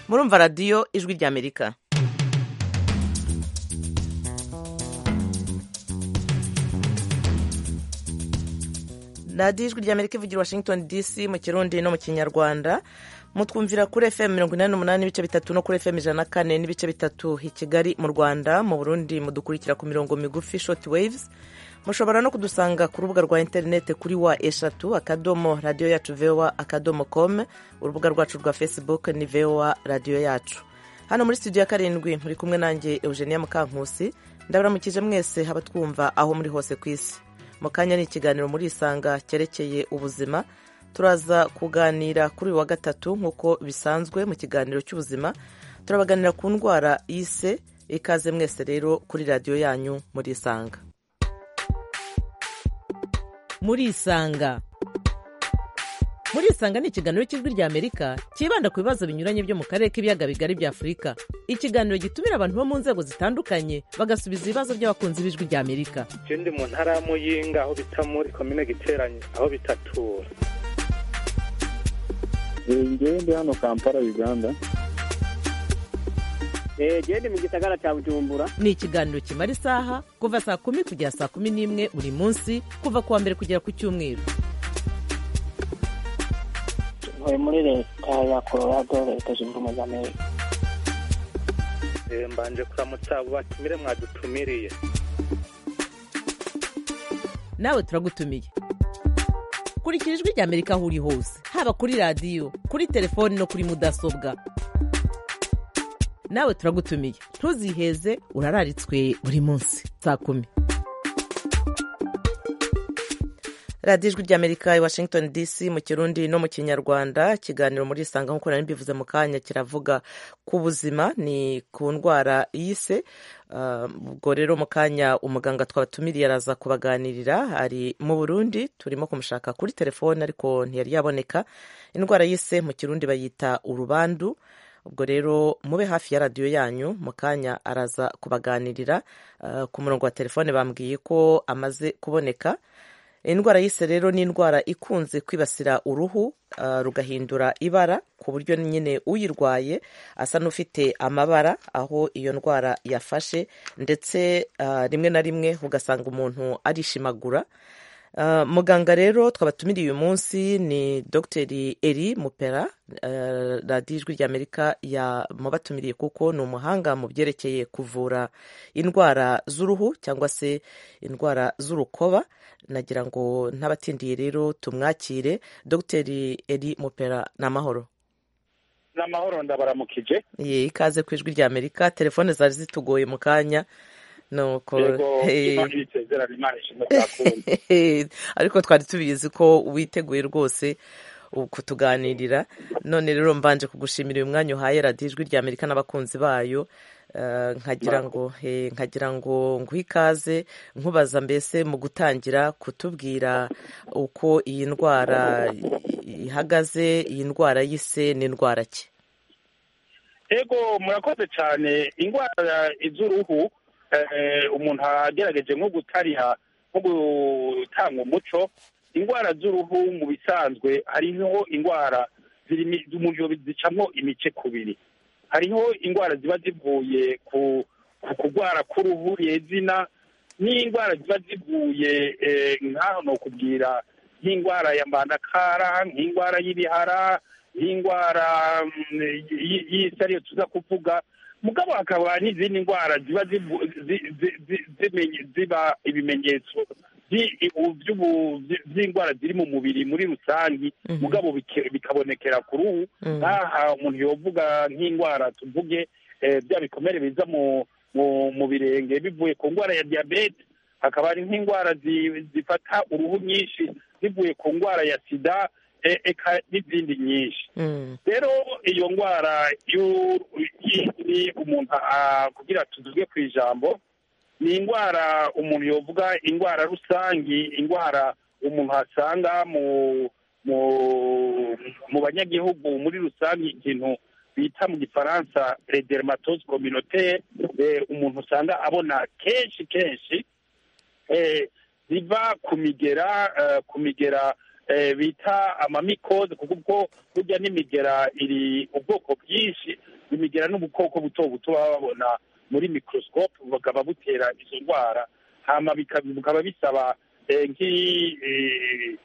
murumva radiyo ijwi ry'amerika radiyo ijwi ry'amerika ivugira i washington dc mu kirundi no mu kinyarwanda mutwumvira kuri fm mirongo inani n'umunani n'ibice bitatu no kuri fm ijana na kane n'ibice bitatu i kigali mu rwanda mu burundi mudukurikira ku mirongo migufi shoti waves mushobora no kudusanga ku rubuga rwa interinete kuri wa eshatu akadomo radiyo yacu voa akadomo com urubuga rwacu rwa facebook ni voa radiyo yacu hano muri studio ya karindwi muri kumwe nanjye eugenia mukankusi ndabaramukije mwese abatwumva aho muri hose ku isi mu kanya ni ikiganiro muri isanga cyerekeye ubuzima turaza kuganira kuri uyu wa gatatu nk'uko bisanzwe mu kiganiro cy'ubuzima turabaganira ku ndwara y'ise ikaze mwese rero kuri radiyo yanyu muri isanga muri isanga muri isanga ni ikiganiro cy'ijwi ry'amerika cyibanda ku bibazo binyuranye byo mu karere k'ibiyaga bigari bya afurika ikiganiro gitumira abantu bo mu nzego zitandukanye bagasubiza ibibazo by'abakunzi b'ijwi ry'amerika ikindi mu ntara ya muyinga aho bita muri komine giteranye aho bitatura ngewe ndi hano kampala uganda genda mu gisagara cya bujumbura ni ikiganiro kimara isaha kuva saa kumi kugera saa kumi n'imwe buri munsi kuva ku wa mbere kugera ku cyumweru ntuye muri leta ya colorado leta zunze ubumwe za amerika mbanje kuramutsa abo batumire mwadutumiriye nawe turagutumiye kurikira ijwi ry'amerika aho uri hose haba kuri radiyo kuri telefoni no kuri mudasobwa nawe turagutumiye ntuziheze urararitswe buri munsi saa kumi radiyo ijwi ry'amerika i washington dc mu kirundi no mu kinyarwanda ikiganiro muri isanga nk'uko nari mbivuze mu kanya kiravuga ku buzima ni ku ndwara y'ise ubwo rero mu kanya umuganga twabatumiriye araza kubaganirira ari mu burundi turimo kumushaka kuri telefone ariko ntiyari yaboneka indwara y'ise mu kirundi bayita urubandu ubwo rero mube hafi ya radiyo yanyu mu kanya araza kubaganirira ku murongo wa telefone bambwiye ko amaze kuboneka indwara y'ise rero ni indwara ikunze kwibasira uruhu rugahindura ibara ku buryo nyine uyirwaye asa n'ufite amabara aho iyo ndwara yafashe ndetse rimwe na rimwe ugasanga umuntu arishimagura muganga rero twabatumiriye uyu munsi ni dogiteri eri mupera radiyo ijwi ry'amerika yamubatumiriye kuko ni umuhanga mu byerekeye kuvura indwara z'uruhu cyangwa se indwara z'urukoba nagira ngo n'abatindiye rero tumwakire dogiteri eri mupera ni amahoro ni amahoro ndabaramukije ye ikaze ku ijwi ry'amerika telefone zari zitugoye mu kanya nuko ariko twari tubizi ko witeguye rwose kutuganirira none rero mbanje kugushimira uyu mwanya uhaye radiyo ijwi rya amerika n'abakunzi bayo nkagira ngo nkagira ngo nguhe ikaze nkubaza mbese mu gutangira kutubwira uko iyi ndwara ihagaze iyi ndwara y'ise n'indwara ki ego murakoze cyane indwara iz'uruhu umuntu agerageje nko gutariha nko gutanga umuco indwara z'uruhu mu bisanzwe hariho indwara zicamo imice kubiri hariho indwara ziba zivuye ku kurwara k'uruhu rezina n'indwara ziba zivuye nk'aho ni ukubwira nk'indwara ya mbandakara nk'indwara y'ibihara nk'indwara y'isi ariyo tuza kuvuga mugabo hakaba n'izindi ndwara ziba ziba ibimenyetso by'indwara ziri mu mubiri muri rusange mugabo bikabonekera ku ruhu nk'aha umuntu yovuga nk'indwara tuvuge bya bikomere biza mu birenge bivuye ku ndwara ya diyabete hakaba hari nk'indwara zifata uruhu nyinshi zivuye ku ndwara ya sida eka n'izindi nyinshi rero iyo ndwara y'indi umuntu kugira tuvuge ku ijambo ni indwara umuntu yovuga indwara rusange indwara umuntu asanga mu banyagihugu muri rusange ikintu bita mu gifaransa dermatose communautaire umuntu usanga abona kenshi kenshi ziva ku migera ku migera bita amamikoze kuko burya n'imigera iri ubwoko bwinshi imigira n'ubukoko buto buto baba babona muri microscope bukaba butera izo ndwara hama bika- bukaba bisaba eh, nk'i- eh,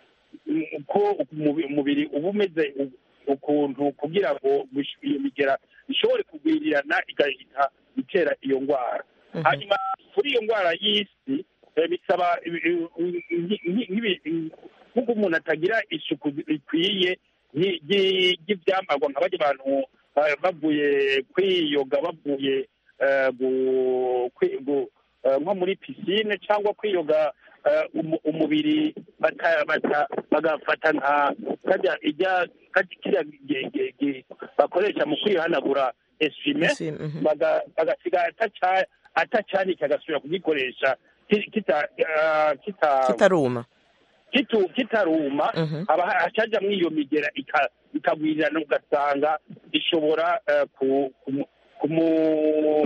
uko umubi- umubiri uba umeze u- ukuntu kugira ngo bush- iyo migera ishobore kugwirirana igahita itera iyo ndwara Mhm. hanyuma kuri iyo ndwara y'isi eh, bisaba ibi- ibi- nki- nki- nkibi- nk'uko umuntu atagira isuku ikwiye nki- nki- ry'ibyambarwa nka bajya abantu eh, bavuye kwiyoga bavuye eh, gu- kwi- gu- eh, nko muri pisine cyangwa kwiyoga eh, umu- umubiri bata- bata- bagafata nka kajya ijya- kajya- kiriya gi- gi- gi- bakoresha mu kwihanagura esime Essuie, mhm. baga- bagasiga ataca- atacanika agasubira kugikoresha ki- kita- ah, kita- kitaruma kitu- kitaruma Mhm. haba hacajamwo iyo migera ika- ikagwirirana ugasanga ishobora eh, ku- kumu- kumu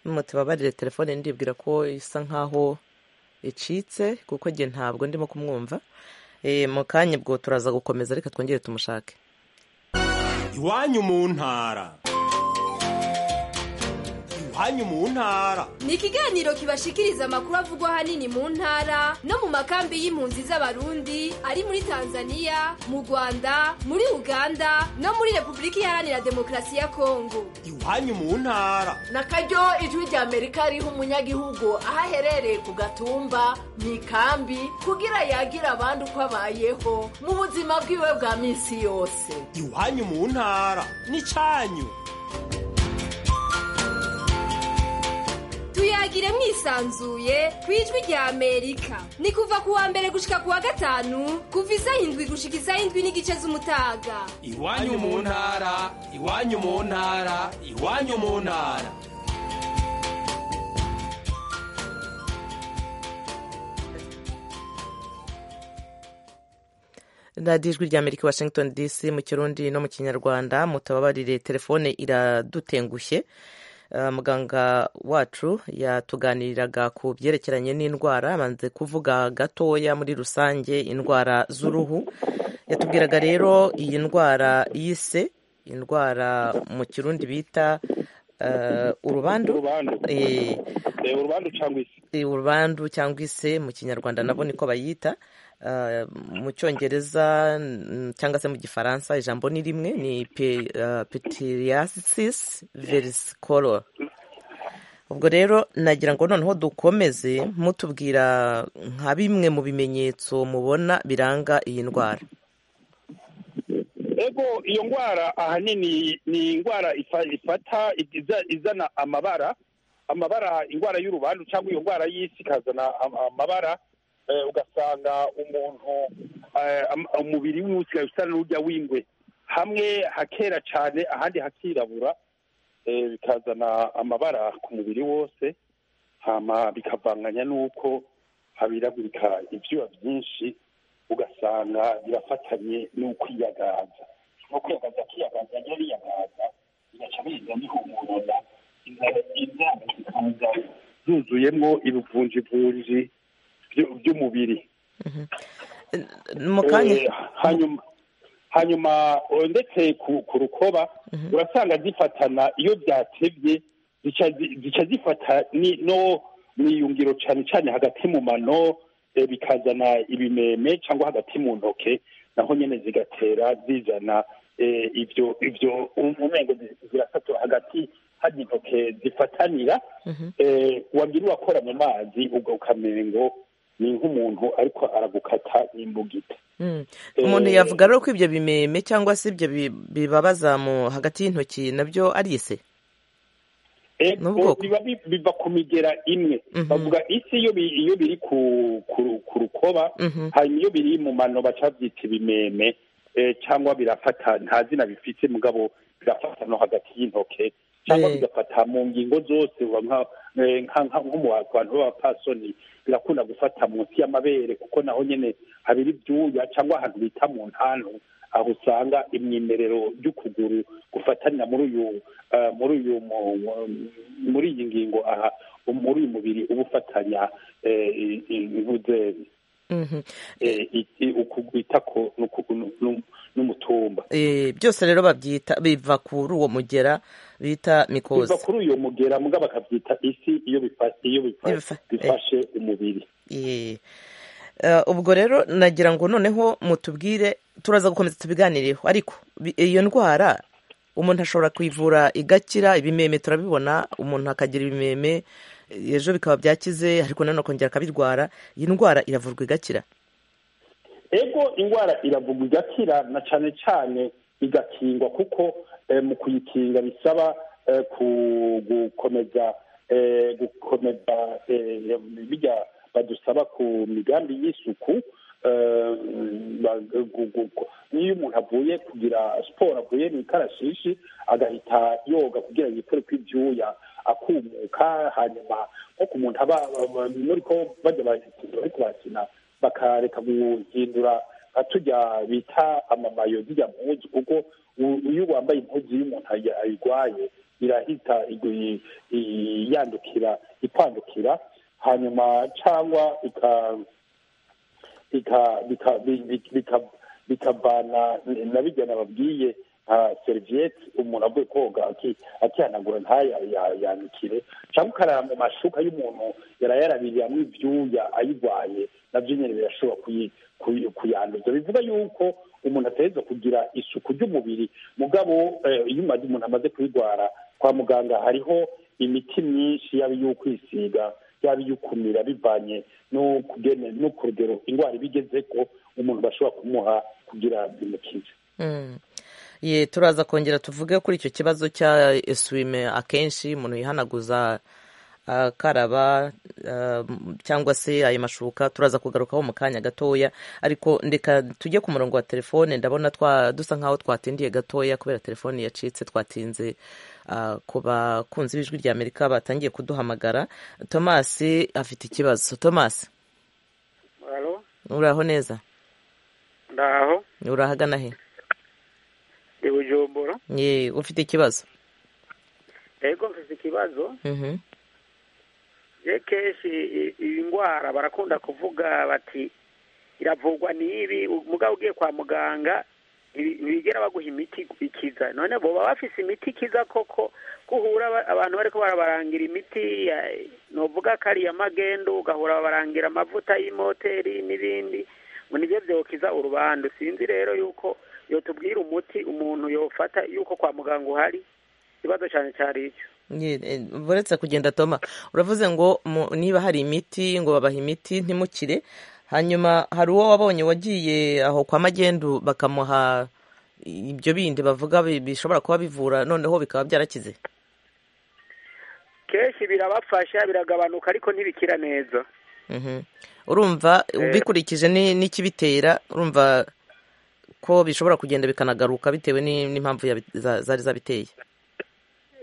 mutibabarire telefone ndibwira ko isa nkaho icitse kuko njye ntabwo ndimo kumwumva Eh, mu kanya ubwo turaza gukomeza reka twongere tumushake iwanyu mu ntara iwanyu mu ntara ni ikiganiro kibashikiriza amakuru avugwa ahanini mu ntara no mu makambi y'impunzi z'abarundi ari muri tanzania mu rwanda muri uganda no muri repubulika iharanira demokarasi ya kongo iwanyu mu ntara nakaryo ijwi ry'amerika riha umunyagihugu aho aherereye ku gatumba mu ikambi kugira yagira abandi uko abayeho mu buzima bwiwe bwa minsi yose iwanyu mu ntara n'icyanyu tuyagire mwisanzuye ku ijwi rya amerika ni kuva ku wa mbere gushika ku wa gatanu kuva isaha indwi gushika isaha indwi n'igice z'umutaga iwanyu mu ntara iwanyu mu ntara iwanyu mu ntara radiyo ijwi rya amerika washington dc mu kirundi no mu kinyarwanda mutababarire telefone iradutengushye Eh, muganga wacu yatuganiriraga ku byerekeranye n'indwara abanze kuvuga gatoya muri rusange indwara z'uruhu yatubwiraga rero iyi ndwara yise indwara mu kirundi bita eh, urubandu urubandu Eh, Eh, urubandu cyangwa isi Eh, urubandu cyangwa ise mu kinyarwanda nabo niko bayita Ah, mu cyongereza mm, cyangwa se mu gifaransa ijambo ni rimwe ni pe- ah, pityriasis versicolor ubwo rero nagira ngo noneho dukomeze mutubwira nka bimwe mu bimenyetso mubona biranga iyi ndwara ego iyo ndwara ahanini ni indwara ifa- ifata iza- izana amabara amabara indwara y'urubandu cyangwa iyo ndwara y'isi ikazana am- amabara eh, ugasanga umuntu eh, am- umubiri wiwe usigaye usa n'urya w'ingwe hamwe hakera cyane ahandi hakirabura eh, bikazana amabara ku mubiri wose hama bikavanganya n'uko habiragurika ibyuya byinshi ugasanga birafatanye n'ukwiyagaza no kwiyagaza kwiyagaza rero yiyagaza bigaca biza bihumurana inzara zikaza zuzuyemo ibivunjivunji byo- by'umubiri mu kanya Eh, hanyuma hanyuma eh, ndetse ku ku rukoba urasanga zifatana iyo byatebye zica zi- zica zifata ni- no mu iyungiro cyane cyane hagati mu mano eh, bikazana ibimeme cyangwa hagati mu ntoke naho nyine zigatera zizana eh, ibyo ibyo umwengo zirasatura hagati hari intoke zifatanira eh, wagira urakora mu mazi ubwo ukamengo ni nk'umuntu ariko aragukata n'imbugita Mm. Eh, umuntu yavuga rero ko ibyo bimeme cyangwa se ibyo bi- bibabaza mu hagati y'intoki nabyo ari ise Eh, Ni ubwoko. eh, biba bi- biva ku migera imwe Mhm. bavuga isi iyo bi- iyo biri ku ku ru- ku rukoba Mhm. hanyuma iyo biri mu mano baca babyita ibimeme eh, cyangwa birafata nta zina bifite mugabo birafata no hagati y'intoke cyangwa Eh. bigafata mu ngingo zose uba nka- eh, nka- nka- nko mu bantu b'abapasoni birakunda gufata munsi y'amabere kuko naho nyine habiri ibyuya cyangwa ahantu bita mu ntantu aho usanga imyimerero y'ukuguru gufatanira muri uyu eh, muri uyu mu- mu- muri iyi ngingo aha muri uyu mubiri uba ufatanya eh, i- i- ibuzeri Mhm. eh, iki ukugwitako n'umutumba Eh, byose rero babyita biva kuri uwo mugera bita mikozi biva kuri uyu mugera muga bakabyita isi iyo bifa- iyo bifa- Ibifa- bifashe umubiri Eh, eh, ubwo rero nagira ngo noneho mutubwire turaza gukomeza tubiganireho ariko bi- iyo ndwara umuntu ashobora kuyivura igakira ibimeme turabibona umuntu akagira ibimeme eh, ejo bikaba byakize ariko nanone akongera akabirwara iyi ndwara iravurwa igakira ego indwara iravugwa igakira na cyane cyane igakingwa kuko eh, mu kuyikinga bisaba eh, ku- gukomeza eh, gukomeza eh, bijya badusaba ku migambi y'isuku eh, ba- gu- gu- gu- iyo umuntu avuye kugira siporo avuye mu ikarashishi agahita yoga kugira yikore kw'ibyuya akumuka hanyuma nko ku muntu aba muri ko bajya bakina- bariko barakina bakareka guhindura nka tujya bita amamayo zijya mpuzu kuko u- iyo wambaye impuzu y'umuntu ayi- ayirwaye irahita igu- i- yandukira ikwandukira hanyuma cyangwa ika- bika- bika- bi- bi- bika- bikavana na bijyana babwiye nka seriviyete umuntu avuye koga aki- akihanagura ntayanikire cyangwa ukarara mu mashuka y'umuntu yarayarabiriramwo ibyuya ayirwaye nabyo nyine birashobora kuyi- kuyi- kuyanduza bivuga yuko umuntu ategereza kugira isuku ry'umubiri mugabo eh, iyo umaze- umuntu amaze kuyirwara kwa muganga hariho imiti myinshi yaba iy'ukwisiga yaba iy'ukumira bivanye n'ukugene no ku rugero indwara iba igeze ko umuntu bashobora kumuha kugira bimukize Mm. Ye, turaza kongera tuvuge kuri icyo kibazo cya eswime akenshi umuntu yihanaguza akaraba ah, m- cyangwa se ayo mashuka turaza kugarukaho mu kanya gatoya ariko ndeka tujye ku murongo wa telefone ndabona twa dusa nkaho twatindiye gatoya kubera telefone yacitse twatinze ah, ku bakunzi b'ijwi rya amerika batangiye kuduhamagara thomas afite ikibazo thomas Halo, uraho neza ndaho urahagana he ndi Bujumbura. ye ufite ikibazo Ego mfite ikibazo Mhm. je kenshi i- iyi ndwara barakunda kuvuga bati iravugwa n'ibi mugabo ugiye kwa muganga ibi- bigera baguha imiti ikiza none boba bafise imiti ikiza koko guhura aba- abantu bariko barabarangira imiti ya novuga ko ari iya magendo ugahura babarangira amavuta y'imoteri n'ibindi ngo nibyo vyokiza urubandu sinzi rero yuko yotubwira umuti umuntu yofata yuko kwa muganga uhari ikibazo cyane cyari icyo Ni- eh, buretse kugenda toma uravuze ngo mu- niba hari imiti ngo babaha imiti ntimukire hanyuma hari uwo wabonye wagiye aho kwa magendu bakamuha ibyo bindi bavuga bi- bishobora kuba bivura noneho bikaba byarakize kenshi birabafasha biragabanuka ariko ntibikira neza Mhm. urumva ubikurikije ni- n'ikibitera urumva ko bishobora kugenda bikanagaruka bitewe ni- n'impamvu yabi- za- zari zabiteye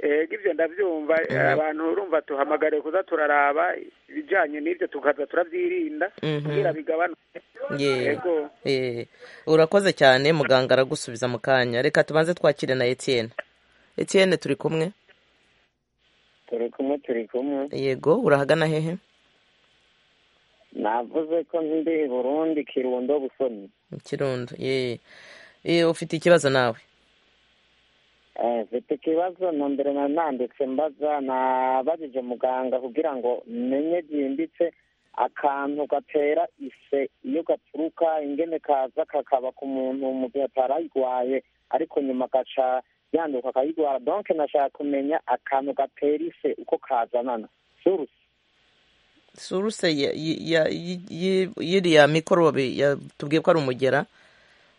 ego ibyo ndabyumva abantu urumva tuhamagariye kuza turaraba ibijyanye n'ibyo tukaza turabyirinda Mhm. kugira bigabanuke Ye- ego ye. urakoze cyane muganga aragusubiza mu kanya reka tubanze twakire na etienne etienne turi kumwe turi kumwe turi kumwe yego urahagana hehe navuze ko ndi burundi kirundo busoni mu kirundo ye ye ufite ikibazo nawe Eh, mfite ikibazo nambere nananditse mbaza nabajije muganga kugira ngo menye byimbitse akantu gatera ise iyo gaturuka ingene kaza kakaba ku muntu mu gihe atarayirwaye ariko nyuma agaca yanduka akayirwara donc nashaka kumenya akantu gatera ise uko kazanana surusi suruse ya- yi- ya- yi- yi- yiriya mikorobe yatubwiye ko ari umugera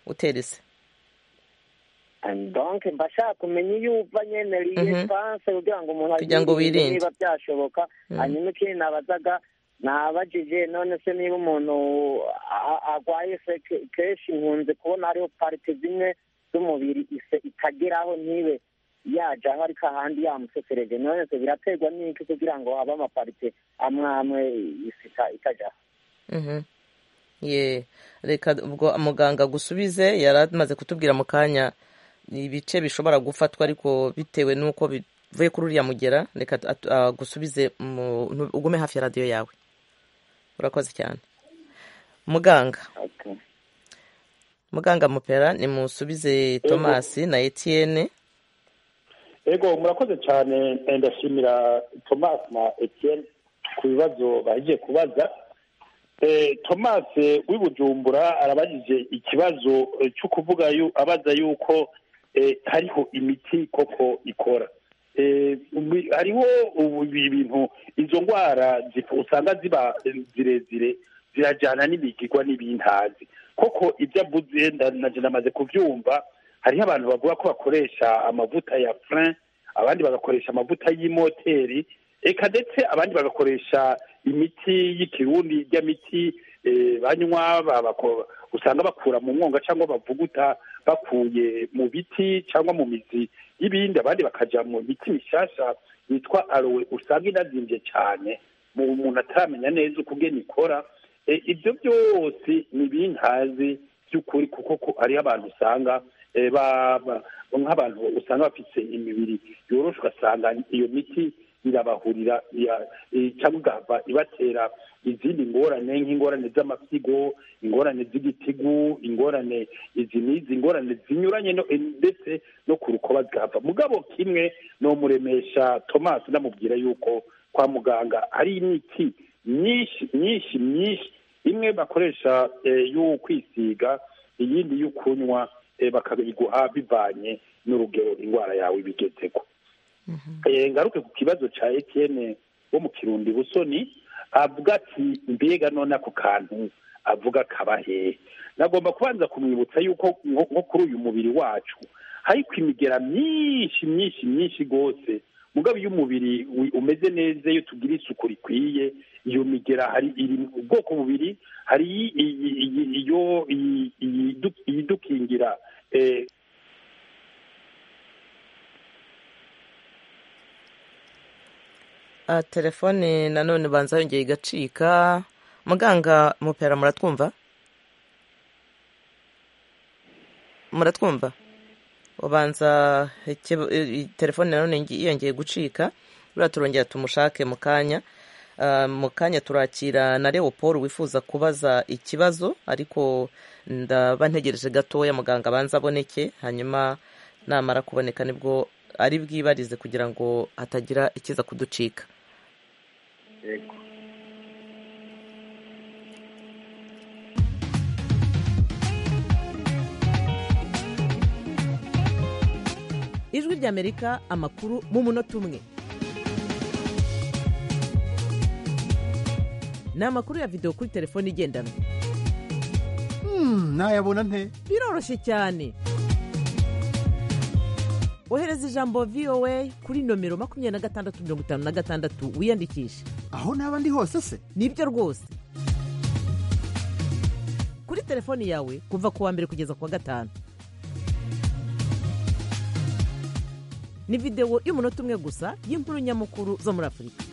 uterese donc mba nshaka kumenya iyo uva nyene Mhm. liyesanse kugira ngo umuntu Kugira ngo ayirinde wirinde. niba byashoboka hanyuma ikindi nabazaga nabajije none se niba umuntu a- agwaye se ke- kenshi nkunze kubona hariho parite zimwe z'umubiri ise itageraho ntibe yajaho ariko ahandi yamusesereje none se biraterwa n'iki kugira ngo habe amaparite amwe amwe ise ita- itajaho Mhm. ye reka ubwo muganga agusubize yari amaze kutubwira mu kanya ibice bishobora gufatwa ariko bitewe n'uko bivuye kuri uriya mugera reka tu- atu- agusubize mu- ntu- ugume hafi ya radiyo yawe urakoze cyane muganga Okay. muganga mupera nimusubize tomasi na etiyene ego murakoze cyane ndashimira thomas na etienne ku bibazo bagiye kubaza thomas w'ibujumbura arabagije ikibazo cyo kuvuga abaza yuko hariho imiti koko ikora hariho ibintu izo ndwara usanga ziba zirezire zirajyana n'ibigirwa n'ibintazi koko ibyo abuze namaze kubyumva hariho abantu bavuga ko bakoresha amavuta ya furin abandi bagakoresha amavuta y'imoteri eka ndetse abandi bagakoresha imiti y'ikirundi ijya miti banywa usanga bakura mu mwonga cyangwa bavuguta bakuye mu biti cyangwa mu mizi y'ibindi abandi bakajya mu miti mishyashya yitwa arowe usanga inazimbye cyane mu umuntu ataramenya neza uko ubwene ikora ibyo byose ni ibintazi by'ukuri kuko hariho abantu usanga nk'abantu usanga bafite imibiri yoroshe ugasanga iyo miti irabahurira cyangwa igahava ibatera izindi ngorane nk'ingorane z'amapfigo ingorane z'igitigu ingorane izi n'izi ingorane zinyuranye ndetse no ku rukoba zigahava mugabo kimwe ni umuremesha thomas namubwira yuko kwa muganga ari imiti myinshi myinshi myinshi imwe bakoresha yo kwisiga iyindi yo kunywa bakabiguha bivanye n'urugero indwara yawe ibigezeho ngaruke ku kibazo cya etiyene wo mu kirundi busoni avuga ati mbega none ako kantu avuga kaba hehe nagomba kubanza kumwibutsa yuko nko kuri uyu mubiri wacu ariko imigera myinshi myinshi myinshi rwose mugabo iyo umubiri umeze neza iyo tugira isuku rikwiye iyo migera hari iri mu bwoko bubiri hari iyo iyidukingira telefone nanone banza yongeye igacika muganga mupera muratwumva muratwumva ubanza telefone nanone yongeye gucika rura turongera tumushake mu kanya mu kanya turakira na leopold wifuza kubaza ikibazo ariko ndaba ntegereje gatoya muganga abanza aboneke hanyuma namara kuboneka nibwo ari bwibarize kugira ngo hatagira ikiza kuducika ijwi ry'amerika amakuru mu munota umwe ni amakuru ya videwo kuri telefone igendanwa ntayabona nte biroroshye cyane ohereza ijambo voa kuri nomero makumyabiri na gatandatu mirongo itanu na gatandatu wiyandikishe aho naba ndi hose se nibyo rwose kuri telefone yawe kuva ku wa mbere kugeza ku wa gatanu ni videwo y'umunota umwe gusa y'inkuru nyamukuru zo muri afurika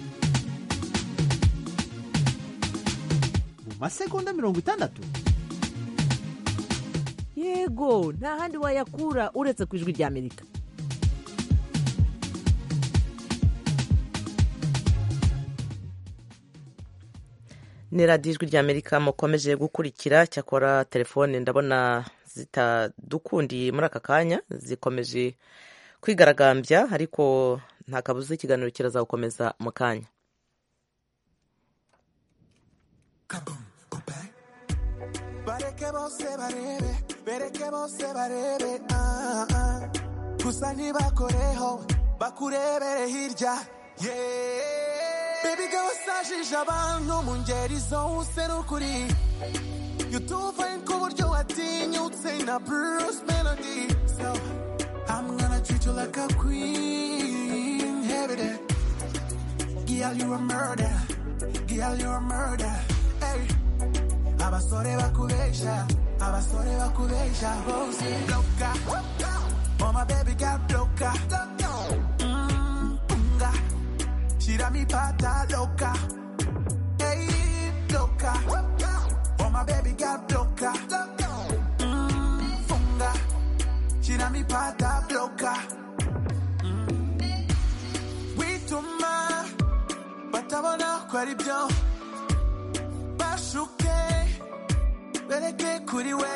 masegonda mirongo itandatu yego nta handi wayakura uretse ku ijwi ry'amerika ni radiyo ijwi ry'amerika mukomeje gukurikira cyakora telefone ndabona zitadukundiye muri aka kanya zikomeje kwigaragambya ariko nta kabuza ikiganiro kirazagukomeza mu kanya bareke bose barebe bereke bose barebe ah, ah. gusa ntibakoreho bakurebere hirya yeah. bebiga wasajije abantu mu ngeri zose n'ukuri yutuvain ku buryo watinyutse na bruce melody so i'm gonna treat you like a queen every day girl you a murder girl you a murder hey abasore bakubesha abasore bakubesha hose bloka mama baby got bloka mm, unga shira mi pata loka hey bloka mama baby got bloka mm, funga shira mi pata bloka mm. wituma batabona ko ari byo bashuke bereke kuri we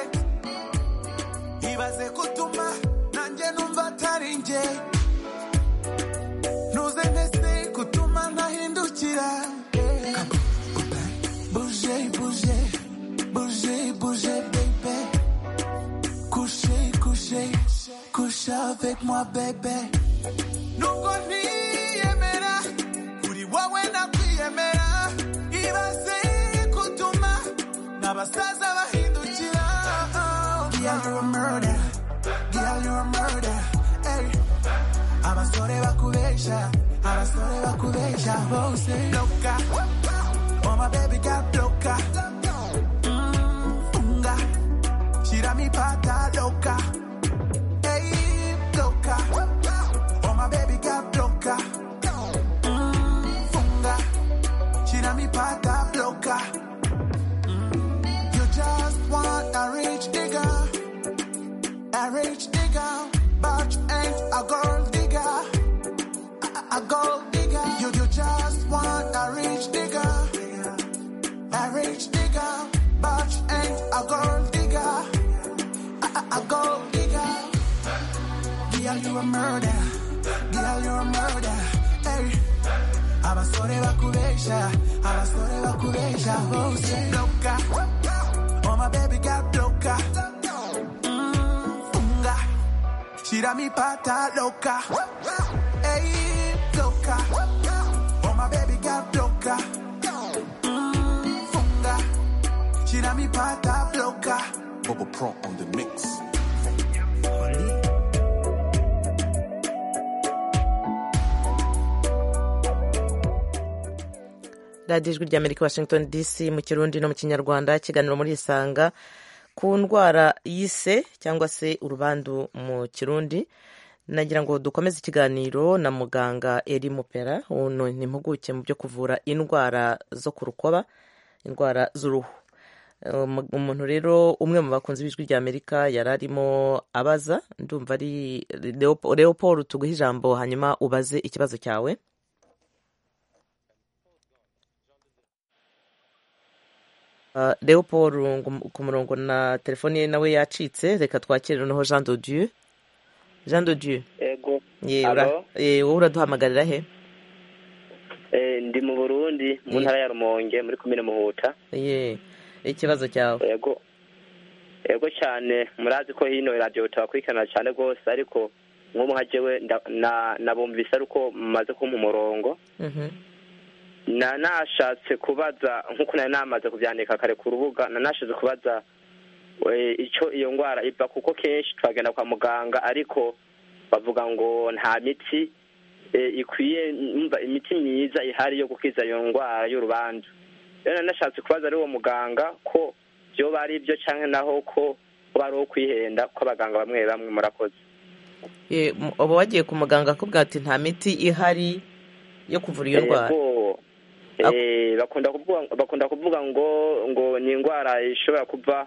bibaze kutuma nanjye numva atari njye ntuze nkese kutuma ntahindukira Yeah. bouge bouge bouge bouge bébé couche couche couche avec moi bébé nubwo ntiyemera kuri wowe nakwiyemera ibaze kutuma n'abasaza bahindukira girl you're a murder girl you're a murder hey. abasore bakubesha abasore bakubesha bose loka oh my baby got loka Mm, funga shira mi pata loka hey loka oh my baby got loka Mm, funga shira mi pata loka you just want a rich nigga, a rich nigga, but you ain't a gold digger, a, a- a gold digger. You, you just want a rich nigga, a rich nigga, but you ain't a gold digger, a, a- a gold digger. Girl, you a murder, girl, you a murder. Hey, abasore bakubesha, abasore bakubesha, bose loka. Oh my baby got loca. Mm, funga. Shira mi pata loca. Hey, loca. Oh my baby got loca. Mm, funga. Shira mi pata loca. Bubble Pro on the mix. radiyo ijwi rya amerika washington dc mu kirundi no mu kinyarwanda kiganiro muri isanga ku ndwara y'ise cyangwa se urubandu mu kirundi nagira ngo dukomeze ikiganiro na muganga eri mupera uno ni impuguke mu byo kuvura indwara zo ku rukoba indwara z'uruhu Um, umuntu rero umwe mu bakunzi b'ijwi rya amerika yari arimo abaza ndumva ari Leopo- leopold tuguhe ijambo hanyuma ubaze ikibazo cyawe Uh, Leopold ngo- ku murongo na telefoni ye nawe yacitse reka twakire noneho Jean de Dieu Jean de Dieu ego ye ura- alo ye, wowe uraduhamagarira he eh, ndi mu burundi mu Ye. ntara ya rumonge muri komine muhuta ye ikibazo cyawe ego ego cyane murazi ko hino radiyo turakurikirana cyane rwose ariko nk'ubu nka jewe nda- na- nabumvise ariko mumaze kumpa umurongo Mhm. na nashatse kubaza nk'uko nari namaze kubyandika kare ku rubuga na nashatse kubaza eh, icyo iyo ndwara iva kuko kenshi turagenda kwa muganga ariko bavuga ngo nta miti eh, ikwiye umva imiti myiza ihari yo gukiza iyo ndwara y'urubanza rero nashatse kubaza ari uwo muganga ko byoba ari byo cyangwa naho ko kuba ari ukwihenda kw'abaganga bamwe bamwe murakoze Ye, m- uba wagiye ku muganga akubwira ati nta miti ihari yo kuvura iyo ndwara Yego. Eh, bakunda kuvuga bakunda kuvuga ngo ngo ni indwara ishobora kuva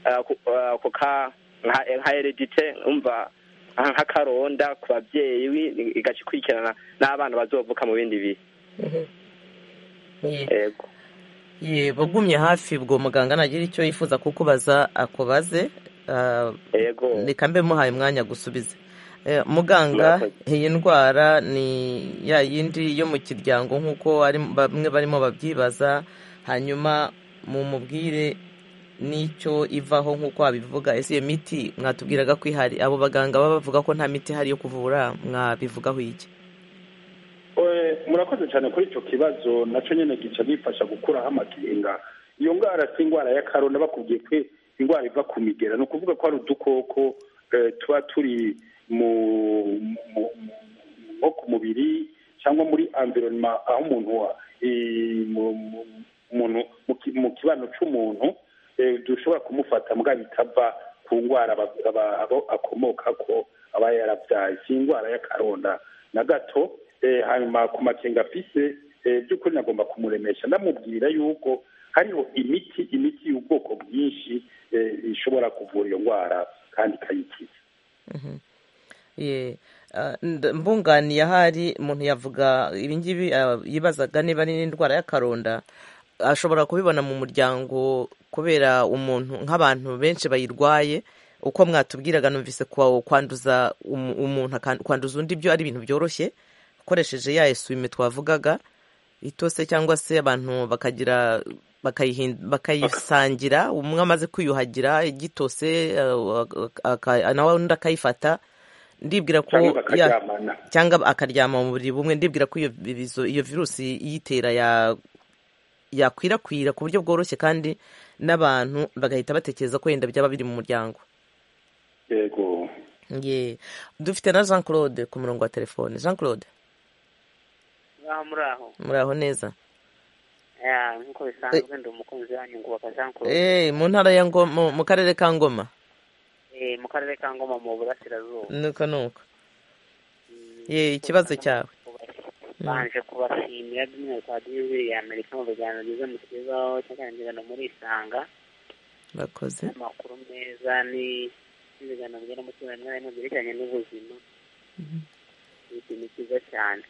eh, ku- eh, ku ka nka nka heredite umva nka- nk'akaronda ku babyeyi wi- igaca ikurikirana n'abana bazovuka mu bindi bihe Mhm. Ye. yego ye bagumye hafi ubwo muganga nagira icyo yifuza kukubaza akubaze ah, yego reka mbe muhaye umwanya gusubize Eh, muganga Murakoze. iyi ndwara ni ya yindi yo mu kiryango nk'uko ari- bamwe barimo babyibaza hanyuma mumubwire n'icyo ivaho nk'uko wabivuga ese iyo miti mwatubwiraga ko ihari abo baganga baba bavuga ko nta miti ihari yo kuvura mwabivugaho iki Eh, murakoze cyane kuri icyo kibazo nacyo nyine gica gifasha gukuraho amakenga iyo ndwara si indwara ya karona bakubwiye ko indwara iva ku migera ni ukuvuga ko hari udukoko eh, tuba turi mu mu- mu- nko ku mubiri cyangwa muri environment aho umuntu wa eh, mu- mu- umuntu mu ki- mu kibano cy'umuntu eh, dushobora kumufata mbwa bitava ku ndwara aba- aba- abo akomoka ko aba yarabyaye si indwara y'akaronda na gato eh, hanyuma ku makenga afise eh, by'ukuri nagomba kumuremesha ndamubwira yuko hariho imiti imiti y'ubwoko bwinshi eh, ishobora kuvura iyo ndwara kandi ikayikiza Mhm. Ye, ah, nd- mbunganiye ahari umuntu yavuga ibingibi ah, yibazaga niba ari n'indwara y'akaronda ashobora kubibona mu muryango kubera umuntu nk'abantu benshi bayirwaye uko mwatubwiraga numvise kwanduza umuntu kwanduza undi byo ari ibintu byoroshye ukoresheje ya esuwime twavugaga itose cyangwa se abantu bakagira bakayisangira umwe amaze kwiyuhagira igitose nawe undi akayifata ndibwira ko cyangwa akaryama mu buriri bumwe ndibwira ko iyo virusi iyitera yakwirakwira ku buryo bworoshye kandi n'abantu bagahita batekereza ko wenda byaba biri mu muryango yego dufite na jean claude ku murongo wa telefone jean claude muri aho neza nk'uko bisanzwe ndi umukunzi wanyu ngubaka jean claude mu ntara ya ngoma mu karere ka ngoma mu karere ka ngoma mu burasirazuba nuko nuko ikibazo cyawe banje kubashimira by'umwihariko hadizi ya amerika mu biganiro byiza mutugezaho cyangwa ibiganiro muri isanga bakoze amakuru meza n'ibiganiro bijyana n'umutungo mwarimu byerekeranye n'ubuzima ni ikintu cyiza cyane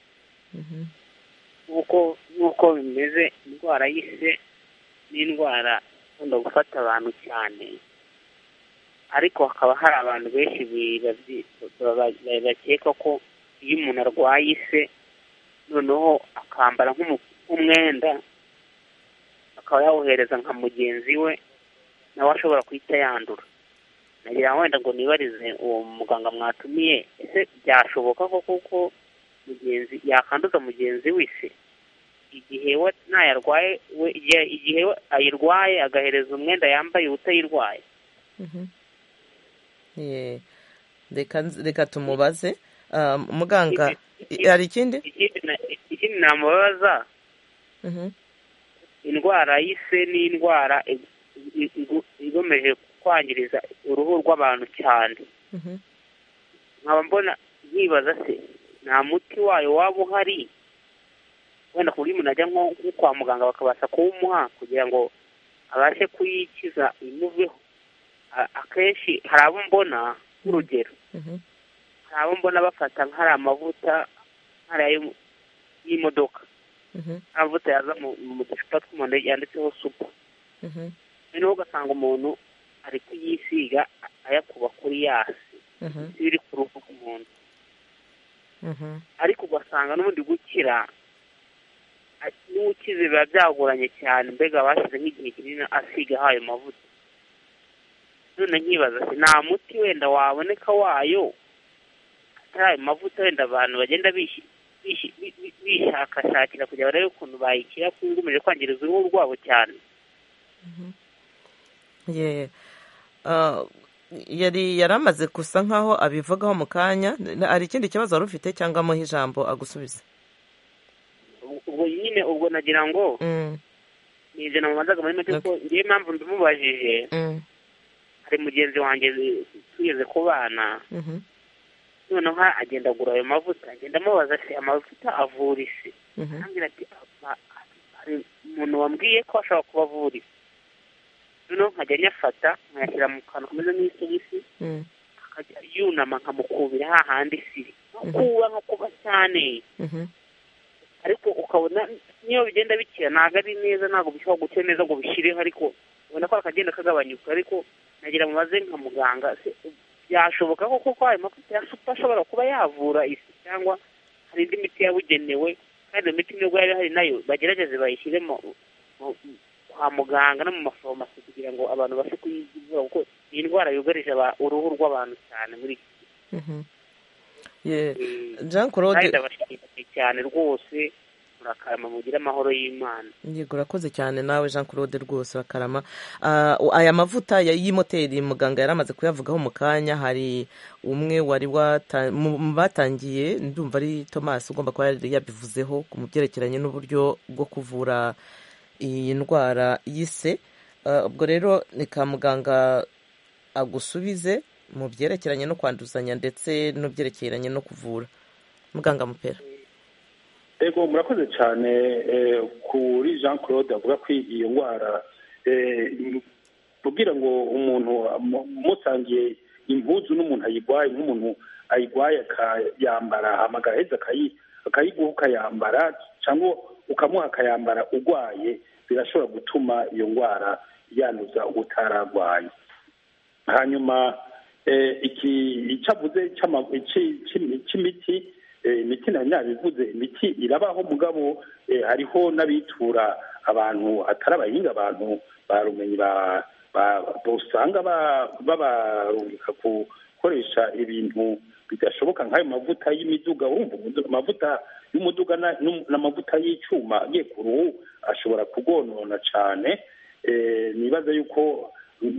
nk'uko nk'uko bimeze indwara y'ise ni indwara ikunda gufata abantu cyane ariko hakaba hari abantu benshi bakeka ko iyo umuntu arwaye ise noneho akambara nk'umwenda akaba yawuhereza nka mugenzi we nawe ashobora kuhita yandura nagira wenda ngo nibarize uwo muganga mwatumiye ese byashoboka ko kuko mugenzi yakanduza mugenzi we ise igihe we ntayarwaye we igihe ayirwaye agahereza umwenda yambaye utayirwaye reka tumubaze muganga hari ikindi ikindi namubaza indwara y'ise ni indwara igomeje kwangiriza uruhu rw'abantu cyane nkaba mbona yibaza se nta muti wayo waba uhari wenda ku buryo umuntu ajya nko kwa muganga bakabasha kuwumuha kugira ngo abashe kuyikiza imuveho akenshi hari abo mbona nk'urugero hari abo mbona bafata nk'ari amavuta nk'ariya y'imodoka amavuta yaza mu ducupa tw'umuhondo yanditseho supu noneho ugasanga umuntu ari kuyisiga ayakuba kuri yasi biri ku ruhu rw'umuntu ariko ugasanga n'ubundi gukira n'ukize biba byagoranye cyane mbega bashyize nk'igihe kinini asigaho ayo mavuta none nkibaza ati nta muti wenda waboneka wayo atari ayo mavuta wenda abantu bagenda bishakashakira kugira barebe ukuntu bayikira kuko ugumeje kwangiriza uruhu rwabo cyane yari yaramaze gusa nkaho abivugaho mu kanya hari ikindi kibazo wari ufite cyangwa amuha ijambo agusubize ubwo nyine ubwo nagira ngo ni ibyo namubazaga muri make ko ngiye impamvu ndimubajije hari mugenzi wanjye tugeze ku bana noneho agenda agura ayo mavuta agenda amubaza se amavuta avura isi arambwira ati hari umuntu wambwiye ko ashobora kuba avura isi noneho nkajya nyafata nkayashyira mu kantu kameze nk'isogisi akajya yunama nkamukubira hahandi siri kuba nko kuba cyane ariko ukabona niyo bigenda bikira ntabwo ari neza ntabwo bishobora gukira neza ngo bishyireho ariko ubona ko akagenda kagabanyuka ariko nagira mubaze nka muganga byashoboka ko kuko ayo mavuta ya supa ashobora kuba yavura isi cyangwa hari indi miti yabugenewe kandi iyo miti nubwo yari hari nayo bagerageze bayishyire kwa muganga no mu mafarumasi kugira ngo abantu babashe kuyivura kuko iyi ndwara yugarije uruhu rw'abantu cyane muri iki jean claude cyane rwose murakarama mugire amahoro y'imana yego urakoze cyane nawe jean claude rwose urakarama aya mavuta y'imoteri muganga yari amaze kuyavugaho mu kanya hari umwe wari mu batangiye ndumva ari thomas ugomba kuba yari yabivuzeho mu byerekeranye n'uburyo bwo kuvura iyi ndwara y'ise ubwo rero ni ka muganga agusubize mu byerekeranye no kwanduzanya ndetse n'ubyerekeranye no kuvura muganga mupera ego murakoze cyane kuri jean claude avuga ko iyo ndwara kugira ngo umuntu mutangiye impuzu n'umuntu ayirwaye nk'umuntu ayirwaye akayambara amagaheza akayiguha ukayambara cyangwa ukamuha akayambara urwaye birashobora gutuma iyo ndwara yanduza utararwaye hanyuma iki icyo avuze cy'ama- iki- cy'imi- cy'imiti eh, imiti na nyabivuze imiti irabaho mugabo eh, hariho n'abitura abantu atari abahinga abantu barumenyi ba- ba- usanga ba- babarungika ku gukoresha ibintu bidashoboka nk'ayo mavuta y'imiduga urumva umudu- amavuta y'umuduga na- n'um- n'amavuta y'icyuma agiye ku ruhu ashobora kugonona cyane Eh, nibaza yuko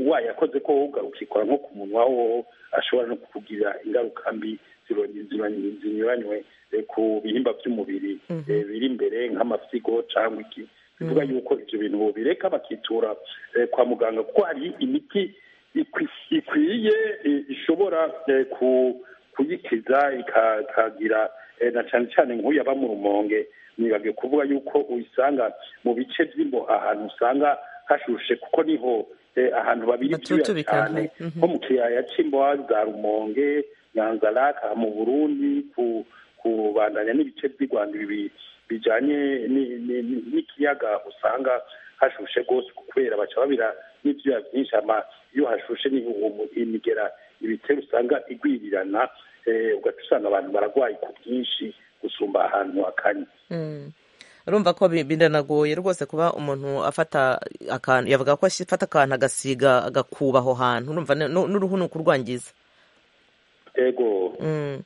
wayakoze ko ukikora nko ku munwa wowo ashobora no kugira ingaruka mbi zinyuranye- zinyuranye- zinyuranywe eh, ku bihimba by'umubiri Mhm. eh, biri imbere nk'amafyigo cyangwa iki bivuga yuko ibyo bintu bireka bakitura eh, kwa muganga kuko hari imiti ikwi- ikwiye eh, ishobora eh, ku- kuyikiza ika- ikagira eh, na cyane cyane nk'uyu aba mu rumonge nibage kuvuga yuko uyisanga mu bice by'imbo ahantu usanga hashushe kuko niho eh, ahantu babiri byuya Batutubika, cyane mhm. nko mu kiyaya cy'imbo za rumonge nyanzaraka mu burundi ku kubandanya n'ibice by'i rwanda ibi bijyanye ni- ni- ni- n'ikiyaga usanga hashushe rwose kubera baca babira n'ibyuya byinshi ama iyo hashushe niho uwo mu- imigera ibitero usanga igwirirana eh, ugaca usanga abantu bararwaye ku bwinshi gusumba ahantu hakanye Mm. urumva ko bi- biranagoye rwose kuba umuntu afata akantu yavuga ko afata akantu agasiga agakuba aho hantu urumva n- n- n'uruhu ni ukurwangiza ego Mm.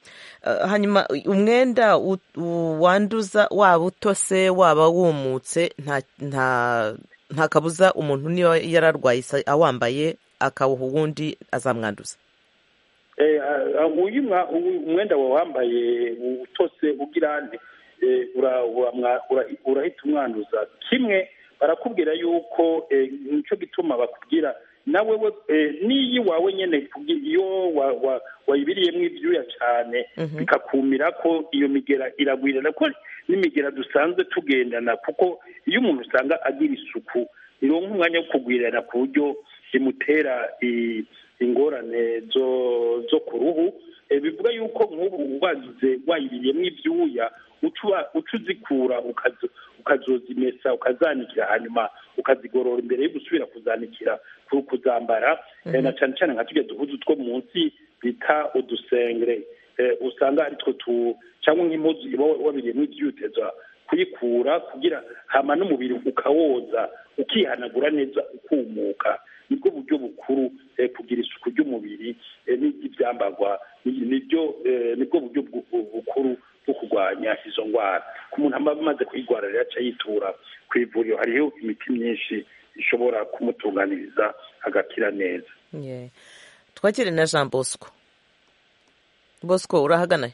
Eh, hanyuma umwenda u- u- wanduza waba utose waba wumutse nta nta nta kabuza umuntu niba yararwaye isa- awambaye akawuha uwundi azamwanduza Eh, ah, uyu mwa- uyu umwenda wawe wambaye utose ugira nte eh, ura- uramwa- ura- urahita umwanduza kimwe barakubwira yuko eh, nicyo gituma bakubwira nawe we eh, n'iyi wawe nyine kugi- iyo wa- wa- wayibereyemo ibyuya cyane Mhm. bikakumira ko iyo migera iragwirana ko n'imigera dusanzwe tugendana kuko iyo umuntu usanga agira isuku ironka umwanya wo kugwirana ku buryo bimutera i- ingorane zo zo ku ruhu Eh, bivuga yuko nk'ubu wagize wayiriyemo ibyuya uca uba- uca uzikura ukazo- ukazozimesa ukazanikira hanyuma ukazigorora imbere yo gusubira kuzanikira ku- kuzambara Eh, Mhm. na cyane cyane nka tujya duhuzu two munsi bita udusengre Eh, usanga aritwo tu cyangwa nk'impuzu iba wabiriyemo ibyuteza kuyikura kugira hama n'umubiri ukawoza ukihanagura neza ukumuka nibwo buryo bukuru eh, kugira isuku ry'umubiri eh, n'ibyambarwa ni- nibyo eh, nibwo buryo bu- bu- bukuru bwo kurwanya izo ndwara ku muntu aba amaze kuyirwara rero aca yitura ku ivuriro hariho imiti myinshi ishobora kumutunganiriza agakira neza Yeah. twakire na jean bosco bosco urahagana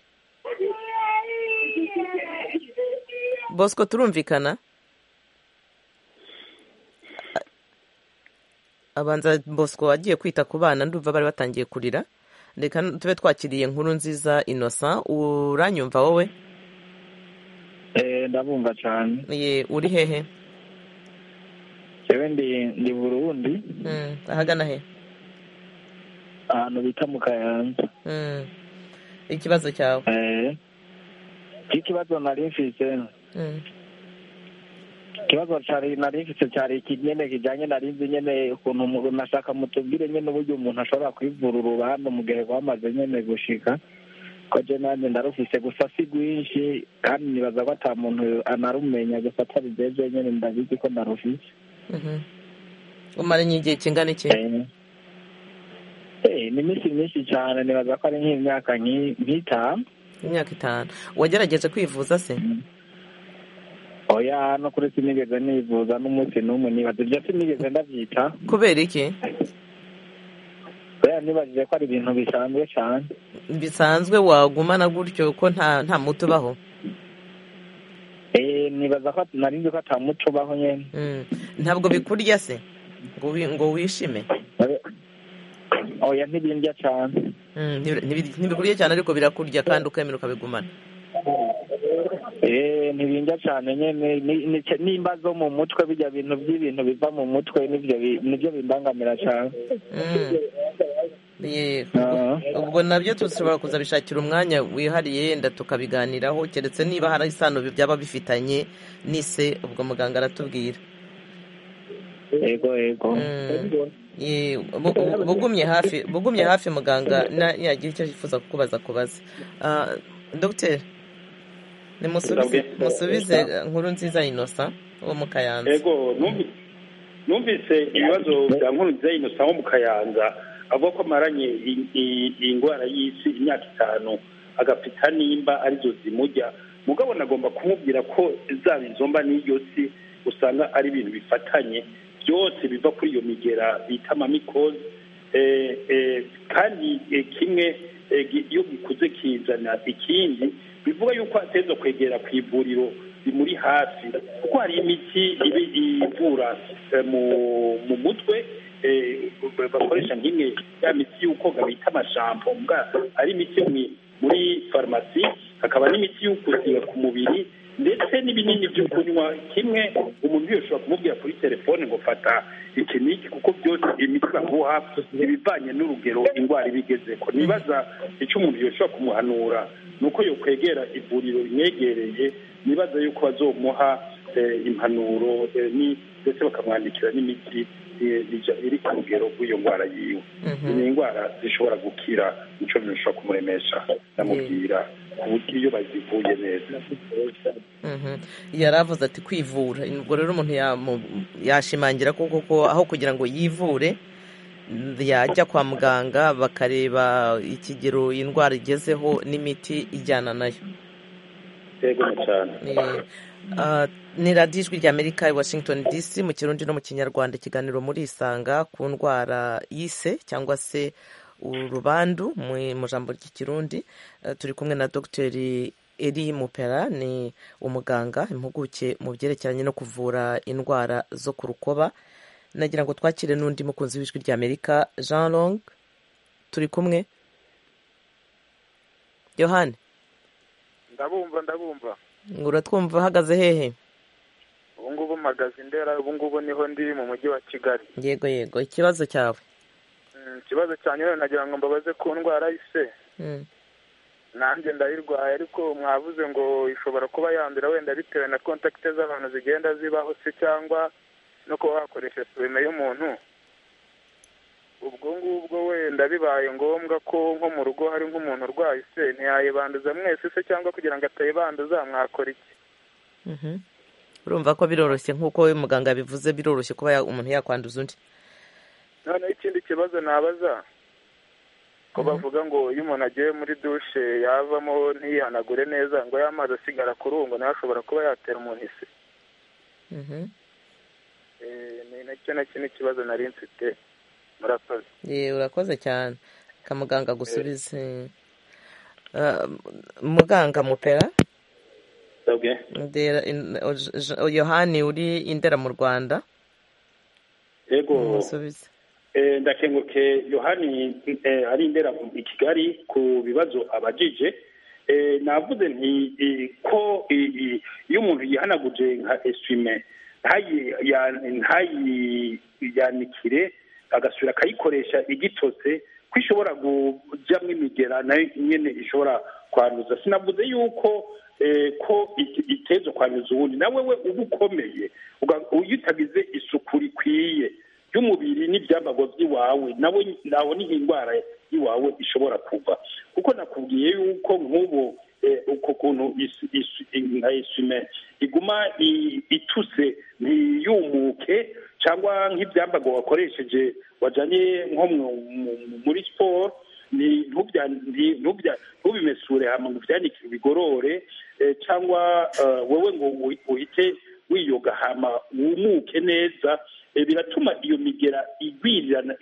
bosco turumvikana abanza bosco agiye kwita ku bana ndumva bari batangiye kurira reka tube twakiriye inkuru nziza innocent uranyumva wowe Eh, ndabumva cyane ye uri hehe jewe ndi ndi burundi Mm, ahagana he ahantu bita mu kayanza Mm. ikibazo cyawe Eh, ikibazo nari mfise Mm. ikibazo cari nari mfise cyari iki nyene kijanye nari nzi nyene ukuntu umuntu nashaka mutubwire nyene uburyo umuntu ashobora kwivura urubanza mu gihe rwamaze nyene gushika ko je nanje ndarufise gusa si rwinshi kandi nibaza ko ata muntu anarumenya gusa atari jeje nyene ndabizi ko ndarufise Mhm. umaranye igihe kingana iki Eh, ni iminsi myinshi cyane nibaza ko ari nk'imyaka nk'i- nk'itanu imyaka itanu wagerageje kwivuza se oya no kuri sinigeze nivuza n'umunsi n'umwe nibaza ibyo sinigeze ndabyita kubera iki oya nibajije ko ari ibintu bisanzwe cyane bisanzwe wagumana gutyo ko nta nta muti ubaho Eh, nibaza ko nari nzi ko ata muco ubaho nyene Mm. ntabwo bikurya se ngo wi- ngo wishime Oya- oya ntibindya cyane Mm, ntibi- ntibi- ntibikurya cyane ariko birakurya kandi ukemera ukabigumana Eh, ntibindya cyane nyene Ni- ni- nimba zo mu mutwe bijya bintu by'ibintu biva mu mutwe nibyo bi- nibyo bimbangamira cyane Mm. Ye- ubwo nabyo dushobora kuzabishakira umwanya wihariye yenda tukabiganiraho keretse niba hari isano bi- byaba bifitanye n'ise ubwo muganga aratubwira yego yego bugumye hafi bugumye hafi muganga yagira icyo yifuza kukubaza kubaza dogiteri musubize nkuru nziza inosa wo mu kayanza numvise ibibazo bya nkuru nziza inosa wo mu kayanza avuga ko amaranye iyi ndwara y'isi imyaka itanu agapita nimba arizo zimujya mugabo nagomba kumubwira ko zaba izo mba n'iyo si usanga ari ibintu bifatanye byose biva kuri iyo migera bita mamikozi kandi kimwe iyo gikuze kizana ikindi bivuga yuko ateza kwegera ku ivuriro rimuri hafi kuko hari imiti ivura mu mutwe bakoresha nk'imwe ya miti y'ukoga bita amashampo ari imiti muri farumasi hakaba n'imiti y'ukuziga ku mubiri ndetse n'ibinini byo kunywa kimwe umuntu wese ushobora kumubwira kuri telefone ngo fata iki n'iki kuko byose imiti baguha ibivanye n'urugero indwara ibigeze ko nibaza icyo umuntu yoshobora kumuhanura ni uko yokwegera ivuriro rimwegereye nibaza yuko bazomuha impanuro ndetse bakamwandikira n'imiti iri ku rugero rw'iyo ndwara yiwe ni indwara zishobora gukira nicyo bishobora kumuremesha ndamubwira ku buryo iyo bazivuye neza yari avuze ati kwivura ubwo rero umuntu yashimangira ko koko aho kugira ngo yivure yajya kwa muganga bakareba ikigero indwara igezeho n'imiti ijyana nayo ni radiyo ijwi rya amerika i washington dc mu kirundi no mu kinyarwanda ikiganiro murisanga ku ndwara y'ise cyangwa se urubandu mu jambo ry'ikirundi turi kumwe na dogiteri eri mupera ni umuganga impuguke mu byerekeranye no kuvura indwara zo ku rukoba nagira ngo twakire n'undi mukunzi w'ijwi rya amerika jean long turi kumwe yohani ndabumva ndabumva ngo uratwumva uhagaze hehe ubu ngubu mpagaze indera ubu ngubu niho ndi mu mujyi wa kigali yego yego ikibazo cyawe ikibazo cyanjye rero nagira ngo mbabaze ku ndwara y'ise nanjye ndayirwaye ariko mwavuze ngo ishobora kuba yandura wenda bitewe na kontakite z'abantu zigenda zibaho se cyangwa no kuba wakoresha sume y'umuntu ubwo ngubwo wenda bibaye ngombwa ko nko mu rugo hari nk'umuntu urwaye se ntiyayibanduza mwese se cyangwa kugira ngo atayibanduza mwakora iki urumva ko biroroshye nk'uko muganga yabivuze biroroshye kuba umuntu yakwanduza undi noneho ikindi kibazo nabaza ko bavuga ngo iyo umuntu agiye muri dushe yavamo ntiyihanagure neza ngo y'amazi asigara kurungo nawe ashobora kuba yatera umuntu ise ni nacyo nacyo n'ikibazo nari mfite murakoze yewe urakoze cyane kamuganga gusubize muganga mupera yohani uri indera mu rwanda yego ndakenguke yohani ari indera i kigali ku bibazo abajije navuze nti ko iyo umuntu yihanaguje nka esime ntayiyanikire agasubira akayikoresha igitose ko ishobora kujyamo imigera nayo nyine ishobora kwanduza sinavuze yuko ko iteza kwanduza ubundi nawe we uba ukomeye iyo utagize isuku rikwiye ry'umubiri n'ibyambago by'iwawe nawe nawe niho indwara y'iwawe ishobora kuva kuko nakubwiye yuko nk'ubu uko kuntu nka esime iguma ituse ntiyumuke cyangwa nk'ibyambago wakoresheje wajyanye nko muri siporo ntubimesure hano ubyanike bigorore cyangwa wowe ngo uhite wiyoga hama wumuke neza biratuma iyo migera igwirirana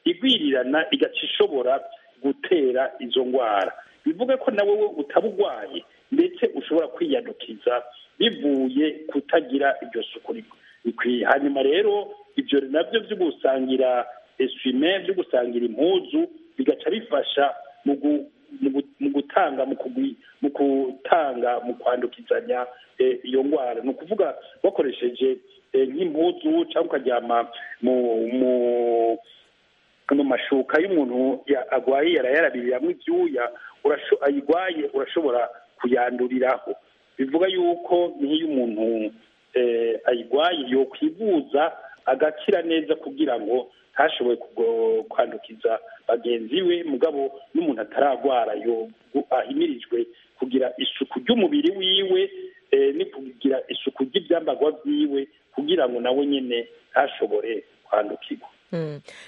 igwirirana igaca ishobora gutera izo ndwara bivuga ko nawe we utaba urwaye ndetse ushobora kwiyadukiza bivuye kutagira iryo suku rikwiye hanyuma rero ibyo nabyo byo gusangira esime byo gusangira impuzu bigaca bifasha mu gutanga mu gutanga mu kwandukizanya iyo ndwara ni ukuvuga bakoresheje nk'impuzu cyangwa ukaryama mu mashuka y'umuntu arwaye yarayarabiriramo ibyuya ayirwaye urashobora kuyanduriraho bivuga yuko nk'iyo umuntu ayirwaye yo kwivuza agakira neza kugira ngo ntashoboye kwandukiza bagenzi we mugabo n'umuntu ataragwara ahimirijwe kugira isuku ry'umubiri wiwe ni kugira isuku ry'ibyambagwa byiwe kugira ngo nawe nyine ntashobore kwandukirwa